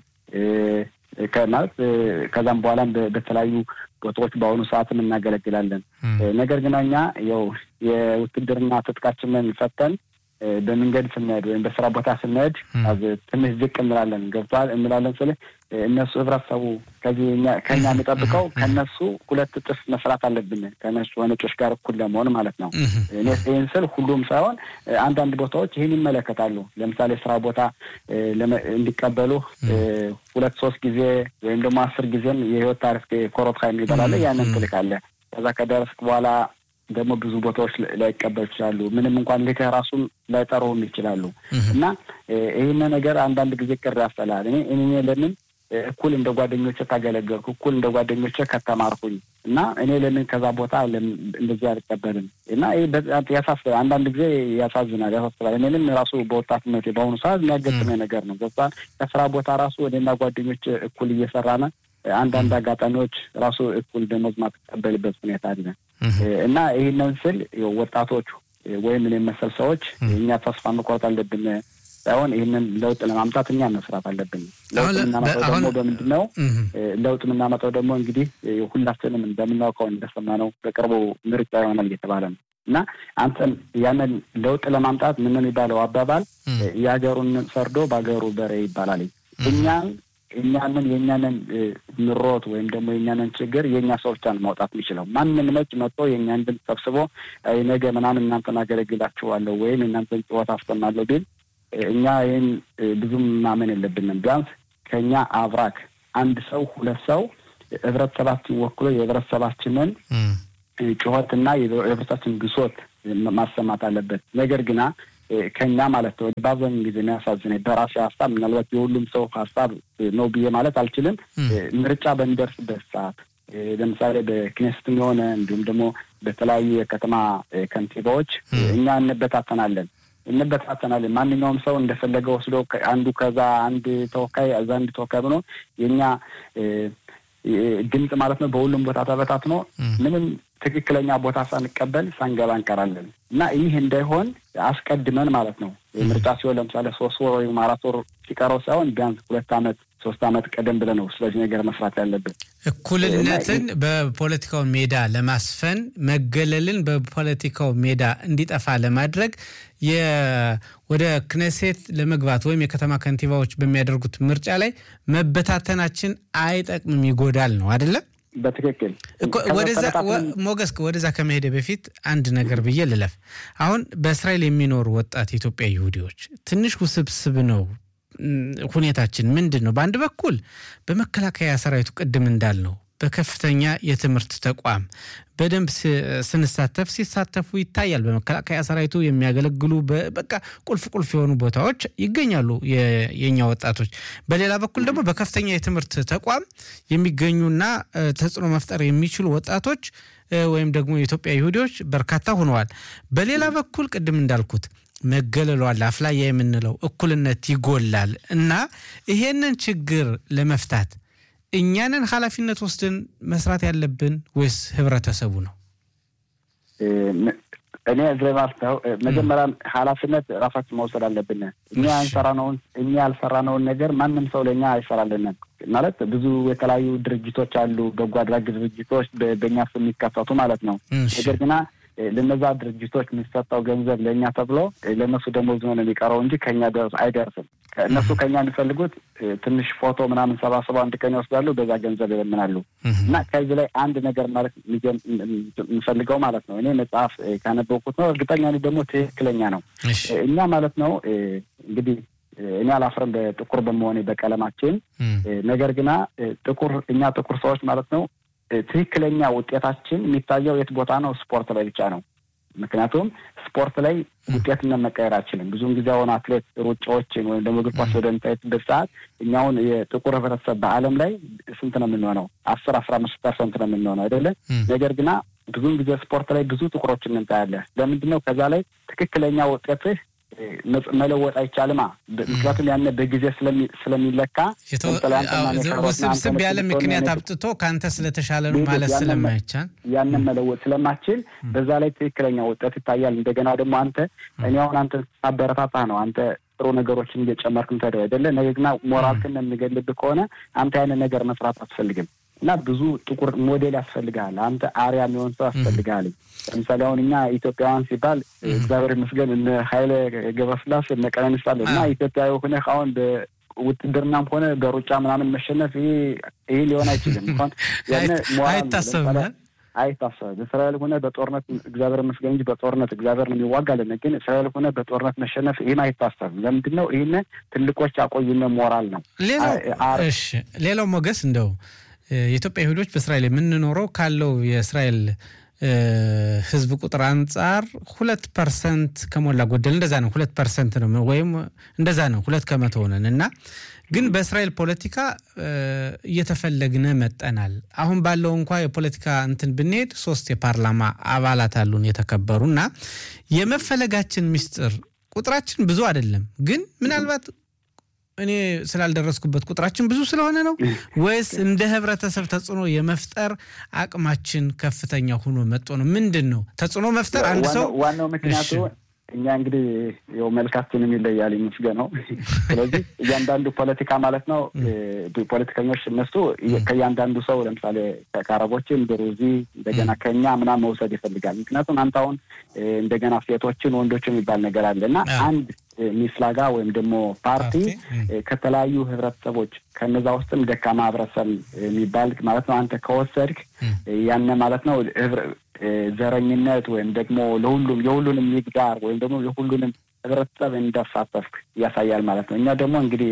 S3: ማለት ከዛም በኋላም በተለያዩ ቦታዎች በአሁኑ ሰዓትም እናገለግላለን። ነገር ግን እኛ ያው የውትድርና ትጥቃችንን ፈተን በመንገድ ስንሄድ ወይም በስራ ቦታ ስንሄድ ትንሽ ዝቅ እንላለን። ገብቷል እንላለን ስል እነሱ ህብረተሰቡ ከዚህ ከኛ የሚጠብቀው ከነሱ ሁለት እጥፍ መስራት አለብን ከነሱ ነጮች ጋር እኩል ለመሆን ማለት ነው። እኔ ይህን ስል ሁሉም ሳይሆን አንዳንድ ቦታዎች ይህን ይመለከታሉ። ለምሳሌ ስራ ቦታ እንዲቀበሉ ሁለት ሶስት ጊዜ ወይም ደግሞ አስር ጊዜም የህይወት ታሪፍ ኮሮት የሚባላለ ያንን ትልካለ ከዛ ከደረስክ በኋላ ደግሞ ብዙ ቦታዎች ላይቀበሉ ይችላሉ። ምንም እንኳን ልክህ ራሱን ላይጠሩም ይችላሉ እና ይህን ነገር አንዳንድ ጊዜ ቅር ያስጠላል። እኔ እኔ ለምን እኩል እንደ ጓደኞቼ ካገለገልኩ እኩል እንደ ጓደኞቼ ከተማርኩኝ እና እኔ ለምን ከዛ ቦታ እንደዚህ አልቀበልም እና ይህ ያሳስባል። አንዳንድ ጊዜ ያሳዝናል፣ ያሳስባል። እኔንም ራሱ በወጣትነቴ በአሁኑ ሰዓት የሚያገጥመኝ ነገር ነው። ገባን ከስራ ቦታ ራሱ እኔና ጓደኞች እኩል እየሰራነ አንዳንድ አጋጣሚዎች ራሱ እኩል ደሞዝ ማትቀበልበት ሁኔታ አለ እና ይህንን ስል ወጣቶቹ ወይም እኔ መሰል ሰዎች እኛ ተስፋ መቁረጥ አለብን ሳይሆን ይህንን ለውጥ ለማምጣት እኛ መስራት አለብን። ለውጥ የምናመጣው ደግሞ በምንድን ነው? ለውጥ የምናመጣው ደግሞ እንግዲህ ሁላችንም እንደምናውቀው እንደሰማነው በቅርቡ ምርጫ ይሆናል እየተባለ ነው እና አንተን ያንን ለውጥ ለማምጣት ምን የሚባለው አባባል የሀገሩን ሰርዶ በሀገሩ በሬ ይባላል። እኛን እኛንን የእኛንን ምሮት ወይም ደግሞ የእኛንን ችግር የእኛ ሰው ብቻ ነው ማውጣት የሚችለው። ማንም ነጭ መጥቶ የእኛን ድምፅ ሰብስቦ ነገ ምናምን እናንተን አገለግላችኋለሁ ወይም የእናንተን ጭወት አሰማለሁ ቢል እኛ ይህን ብዙም ማመን የለብንም። ቢያንስ ከእኛ አብራክ አንድ ሰው ሁለት ሰው ህብረተሰባችን ወክሎ የህብረተሰባችንን ጩኸትና የህብረተሰባችን ግሶት ማሰማት አለበት። ነገር ግና ከኛ ማለት ነው በአብዛኛው ጊዜ የሚያሳዝነኝ በራሴ ሀሳብ ምናልባት የሁሉም ሰው ሀሳብ ነው ብዬ ማለት አልችልም። ምርጫ በሚደርስበት ሰዓት ለምሳሌ በክኔስትም የሆነ እንዲሁም ደግሞ በተለያዩ የከተማ ከንቲባዎች እኛ እንበታተናለን እንበታተናለን። ማንኛውም ሰው እንደፈለገ ወስዶ አንዱ ከዛ አንድ ተወካይ እዛ አንድ ተወካይ ብሎ የእኛ ድምፅ ማለት ነው በሁሉም ቦታ ተበታትኖ ምንም ትክክለኛ ቦታ ሳንቀበል ሳንገባ እንቀራለን እና ይህ እንዳይሆን አስቀድመን ማለት ነው ምርጫ ሲሆን ለምሳሌ ሶስት ወር ወይም አራት ወር ሲቀረው ሳይሆን ቢያንስ ሁለት ዓመት ሶስት ዓመት ቀደም ብለን ነው ስለዚህ ነገር መስራት ያለብን።
S2: እኩልነትን በፖለቲካው ሜዳ ለማስፈን መገለልን በፖለቲካው ሜዳ እንዲጠፋ ለማድረግ ወደ ክነሴት ለመግባት ወይም የከተማ ከንቲባዎች በሚያደርጉት ምርጫ ላይ መበታተናችን አይጠቅምም፣ ይጎዳል ነው አይደለም?
S3: በትክክል
S2: ሞገስ፣ ወደዛ ከመሄደ በፊት አንድ ነገር ብዬ ልለፍ። አሁን በእስራኤል የሚኖሩ ወጣት ኢትዮጵያ ይሁዲዎች ትንሽ ውስብስብ ነው ሁኔታችን። ምንድን ነው? በአንድ በኩል በመከላከያ ሰራዊቱ ቅድም እንዳልነው በከፍተኛ የትምህርት ተቋም በደንብ ስንሳተፍ ሲሳተፉ ይታያል። በመከላከያ ሰራዊቱ የሚያገለግሉ በቃ ቁልፍ ቁልፍ የሆኑ ቦታዎች ይገኛሉ የኛ ወጣቶች። በሌላ በኩል ደግሞ በከፍተኛ የትምህርት ተቋም የሚገኙና ተጽዕኖ መፍጠር የሚችሉ ወጣቶች ወይም ደግሞ የኢትዮጵያ ይሁዲዎች በርካታ ሆነዋል። በሌላ በኩል ቅድም እንዳልኩት መገለሏል አፍላያ የምንለው እኩልነት ይጎላል እና ይሄንን ችግር ለመፍታት እኛንን ኃላፊነት ወስደን መስራት ያለብን ወይስ ህብረተሰቡ ነው?
S3: እኔ እዚህ ማለት ነው መጀመሪያ ኃላፊነት ራሳችን መውሰድ አለብን። እኛ ያልሰራነውን እኛ ያልሰራነውን ነገር ማንም ሰው ለእኛ አይሰራልንም። ማለት ብዙ የተለያዩ ድርጅቶች አሉ፣ በጎ አድራጊ ድርጅቶች በእኛ ስም የሚከፈቱ ማለት ነው። ነገር ግና ለነዛ ድርጅቶች የሚሰጠው ገንዘብ ለእኛ ተብሎ ለእነሱ ደሞዝ ነው የሚቀረው እንጂ ከኛ አይደርስም። እነሱ ከኛ የሚፈልጉት ትንሽ ፎቶ ምናምን ሰባስበው አንድ ቀን ይወስዳሉ፣ በዛ ገንዘብ ይለምናሉ። እና ከዚህ ላይ አንድ ነገር ማለት የምፈልገው ማለት ነው እኔ መጽሐፍ ካነበብኩት ነው፣ እርግጠኛ ደግሞ ትክክለኛ ነው። እኛ ማለት ነው እንግዲህ እኔ አላፍረም በጥቁር በመሆኔ በቀለማችን። ነገር ግና ጥቁር እኛ ጥቁር ሰዎች ማለት ነው ትክክለኛ ውጤታችን የሚታየው የት ቦታ ነው? ስፖርት ላይ ብቻ ነው። ምክንያቱም ስፖርት ላይ ውጤትነት መቀየር አይችልም። ብዙውን ጊዜ አሁን አትሌት ሩጫዎችን ወይም ደግሞ እግር ኳስ ወደምታይበት ሰዓት እኛውን የጥቁር ህብረተሰብ በዓለም ላይ ስንት ነው የምንሆነው? አስር አስራ አምስት ፐርሰንት ነው የምንሆነው አይደለም። ነገር ግና ብዙውን ጊዜ ስፖርት ላይ ብዙ ጥቁሮችን እንታያለን። ለምንድን ነው? ከዛ ላይ ትክክለኛ ውጤትህ መለወጥ አይቻልማ። ምክንያቱም ያነ በጊዜ ስለሚለካ
S2: ውስብስብ ያለ ምክንያት አብጥቶ ከአንተ ስለተሻለ ነው ማለት ስለማይቻል
S3: ያንን መለወጥ ስለማችል በዛ ላይ ትክክለኛ ውጤት ይታያል። እንደገና ደግሞ አንተ እኔ አሁን አንተ አበረታታ ነው አንተ ጥሩ ነገሮችን እየጨመርክ ምታደ አይደለ። ነገር ግና ሞራልክን የሚገልብህ ከሆነ አንተ ያንን ነገር መስራት አትፈልግም እና ብዙ ጥቁር ሞዴል ያስፈልግሃል። አንተ አርያ የሚሆን ሰው ያስፈልግሃል። ለምሳሌ አሁን እኛ ኢትዮጵያውያን ሲባል እግዚአብሔር ይመስገን እነ ኃይለ ገብረስላሴ እነ ቀነኒሳ አለ እና ኢትዮጵያዊ ሆነህ አሁን በውትድርናም ሆነ በሩጫ ምናምን መሸነፍ ይህ ሊሆን አይችልም። እንኳን
S2: አይታሰብም
S3: አይታሰብም። እስራኤል ሆነ በጦርነት እግዚአብሔር ይመስገን እንጂ በጦርነት እግዚአብሔር ነው የሚዋጋልን። ግን እስራኤል ሆነ በጦርነት መሸነፍ ይህም አይታሰብም። ለምንድን ነው? ይህን ትልቆች ያቆዩነ ሞራል ነው።
S2: ሌላው ሞገስ እንደው የኢትዮጵያ ይሁዶች በእስራኤል የምንኖረው ካለው የእስራኤል ሕዝብ ቁጥር አንጻር ሁለት ፐርሰንት ከሞላ ጎደል እንደዛ ነው። ሁለት ፐርሰንት ነው ወይም እንደዛ ነው። ሁለት ከመቶ ሆነን እና ግን በእስራኤል ፖለቲካ እየተፈለግን መጠናል። አሁን ባለው እንኳ የፖለቲካ እንትን ብንሄድ ሶስት የፓርላማ አባላት አሉን የተከበሩ እና የመፈለጋችን ምስጢር ቁጥራችን ብዙ አይደለም፣ ግን ምናልባት እኔ ስላልደረስኩበት ቁጥራችን ብዙ ስለሆነ ነው ወይስ እንደ ህብረተሰብ ተጽዕኖ የመፍጠር አቅማችን ከፍተኛ ሆኖ መጦ ነው? ምንድን ነው ተጽዕኖ መፍጠር አንድ ሰው
S3: ዋናው ምክንያቱ እኛ እንግዲህ ያው መልካችንም ይለያል ይመስገነው። ስለዚህ እያንዳንዱ ፖለቲካ ማለት ነው ፖለቲከኞች እነሱ ከእያንዳንዱ ሰው ለምሳሌ ከአረቦችን ድሩዚ እንደገና ከኛ ምናምን መውሰድ ይፈልጋል። ምክንያቱም አንተ አሁን እንደገና ሴቶችን ወንዶች የሚባል ነገር አለ እና አንድ ሚፍላጋ ወይም ደግሞ ፓርቲ ከተለያዩ ህብረተሰቦች ከነዛ ውስጥም ደካማ ህብረተሰብ የሚባል ማለት ነው አንተ ከወሰድክ ያነ ማለት ነው ዘረኝነት ወይም ደግሞ ለሁሉም የሁሉንም ይግዳር ወይም ደግሞ የሁሉንም ህብረተሰብ እንዳሳተፍክ ያሳያል ማለት ነው። እኛ ደግሞ እንግዲህ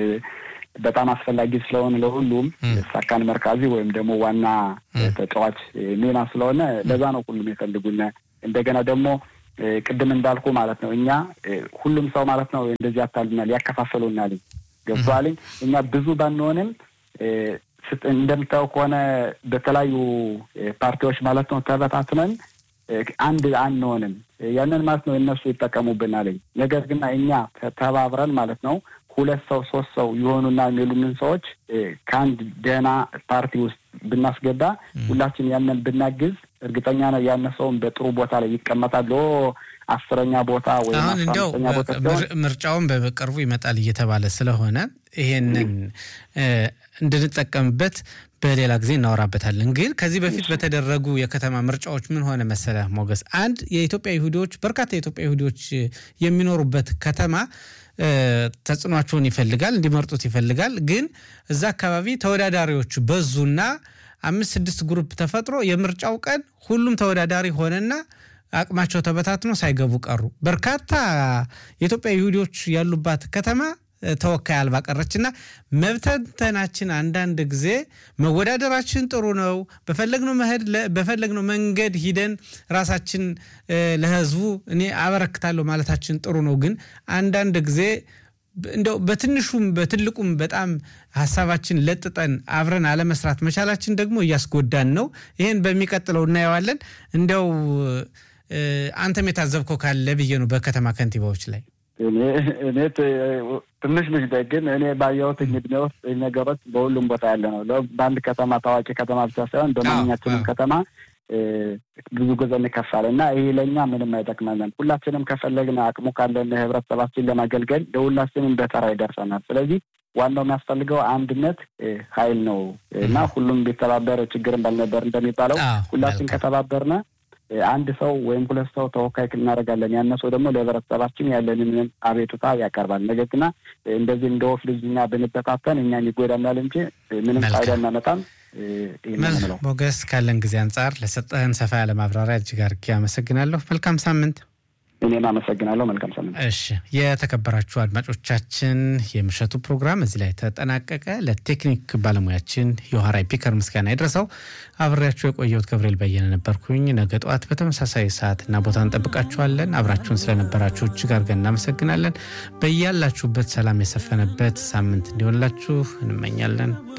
S3: በጣም አስፈላጊ ስለሆነ ለሁሉም ሳካን መርካዚ ወይም ደግሞ ዋና ተጫዋች ሚና ስለሆነ ለዛ ነው ሁሉም የፈልጉን። እንደገና ደግሞ ቅድም እንዳልኩ ማለት ነው እኛ ሁሉም ሰው ማለት ነው እንደዚህ ያታልናል፣ ያከፋፈሉናል። ገብቶሃል? እኛ ብዙ ባንሆንም እንደምታየው ከሆነ በተለያዩ ፓርቲዎች ማለት ነው ተበታትነን አንድ አንሆንም። ያንን ማለት ነው እነሱ ይጠቀሙብናል። ነገር ግን እኛ ተባብረን ማለት ነው ሁለት ሰው ሶስት ሰው የሆኑና የሚሉንን ሰዎች ከአንድ ደህና ፓርቲ ውስጥ ብናስገባ ሁላችን ያንን ብናግዝ እርግጠኛ ነው ያነ ሰውን በጥሩ ቦታ ላይ ይቀመጣል። አስረኛ ቦታ ወይም
S2: አሁን እንዲያው ምርጫውን በቅርቡ ይመጣል እየተባለ ስለሆነ ይሄንን እንድንጠቀምበት በሌላ ጊዜ እናወራበታለን። ግን ከዚህ በፊት በተደረጉ የከተማ ምርጫዎች ምን ሆነ መሰለ ሞገስ፣ አንድ የኢትዮጵያ ይሁዲዎች በርካታ የኢትዮጵያ ይሁዲዎች የሚኖሩበት ከተማ ተጽዕኗቸውን ይፈልጋል፣ እንዲመርጡት ይፈልጋል። ግን እዛ አካባቢ ተወዳዳሪዎች በዙና አምስት ስድስት ግሩፕ ተፈጥሮ የምርጫው ቀን ሁሉም ተወዳዳሪ ሆነና አቅማቸው ተበታትኖ ሳይገቡ ቀሩ። በርካታ የኢትዮጵያ ይሁዲዎች ያሉባት ከተማ ተወካይ አልባ ቀረችና መብተንተናችን አንዳንድ ጊዜ መወዳደራችን ጥሩ ነው። በፈለግነው መሄድ በፈለግነው መንገድ ሂደን ራሳችን ለህዝቡ እኔ አበረክታለሁ ማለታችን ጥሩ ነው። ግን አንዳንድ ጊዜ እንደው በትንሹም በትልቁም በጣም ሀሳባችን ለጥጠን አብረን አለመስራት መቻላችን ደግሞ እያስጎዳን ነው። ይህን በሚቀጥለው እናየዋለን። እንደው አንተም የታዘብከው ካለ ብዬ ነው በከተማ ከንቲባዎች ላይ
S3: እኔ ትንሽ ልጅ ግን እኔ ባየሁት ዕድሜ ውስጥ ነገሮች በሁሉም ቦታ ያለ ነው። በአንድ ከተማ ታዋቂ ከተማ ብቻ ሳይሆን በማንኛችንም ከተማ ብዙ ጊዜ እንከፋለን እና ይህ ለእኛ ምንም አይጠቅመንም። ሁላችንም ከፈለግን አቅሙ ካለን ህብረተሰባችን ለማገልገል ለሁላችንም በተራ ይደርሰናል። ስለዚህ ዋናው የሚያስፈልገው አንድነት ኃይል ነው እና ሁሉም ቢተባበር ችግርን ባልነበር እንደሚባለው ሁላችን ከተባበርነ አንድ ሰው ወይም ሁለት ሰው ተወካይ እናደርጋለን። ያነ ሰው ደግሞ ለህብረተሰባችን ያለንን አቤቱታ ያቀርባል። ነገር ግና እንደዚህ እንደ ወፍ ልጅ እኛ ብንበታተን እኛን ይጎዳናል እንጂ ምንም ፋይዳ እናመጣም።
S2: ሞገስ፣ ካለን ጊዜ አንጻር ለሰጠህን ሰፋ ያለ ማብራሪያ እጅግ አድርጌ አመሰግናለሁ። መልካም ሳምንት።
S3: እኔም አመሰግናለሁ። መልካም ሳምንት።
S2: እሺ፣ የተከበራችሁ አድማጮቻችን የምሽቱ ፕሮግራም እዚህ ላይ ተጠናቀቀ። ለቴክኒክ ባለሙያችን የውሃራይ ፒከር ምስጋና ይድረሰው። አብሬያችሁ የቆየሁት ገብርኤል በየነ ነበርኩኝ። ነገ ጠዋት በተመሳሳይ ሰዓትና ቦታ እንጠብቃችኋለን። አብራችሁን ስለነበራችሁ እጅግ አድርገን እናመሰግናለን። በያላችሁበት ሰላም የሰፈነበት ሳምንት እንዲሆንላችሁ እንመኛለን።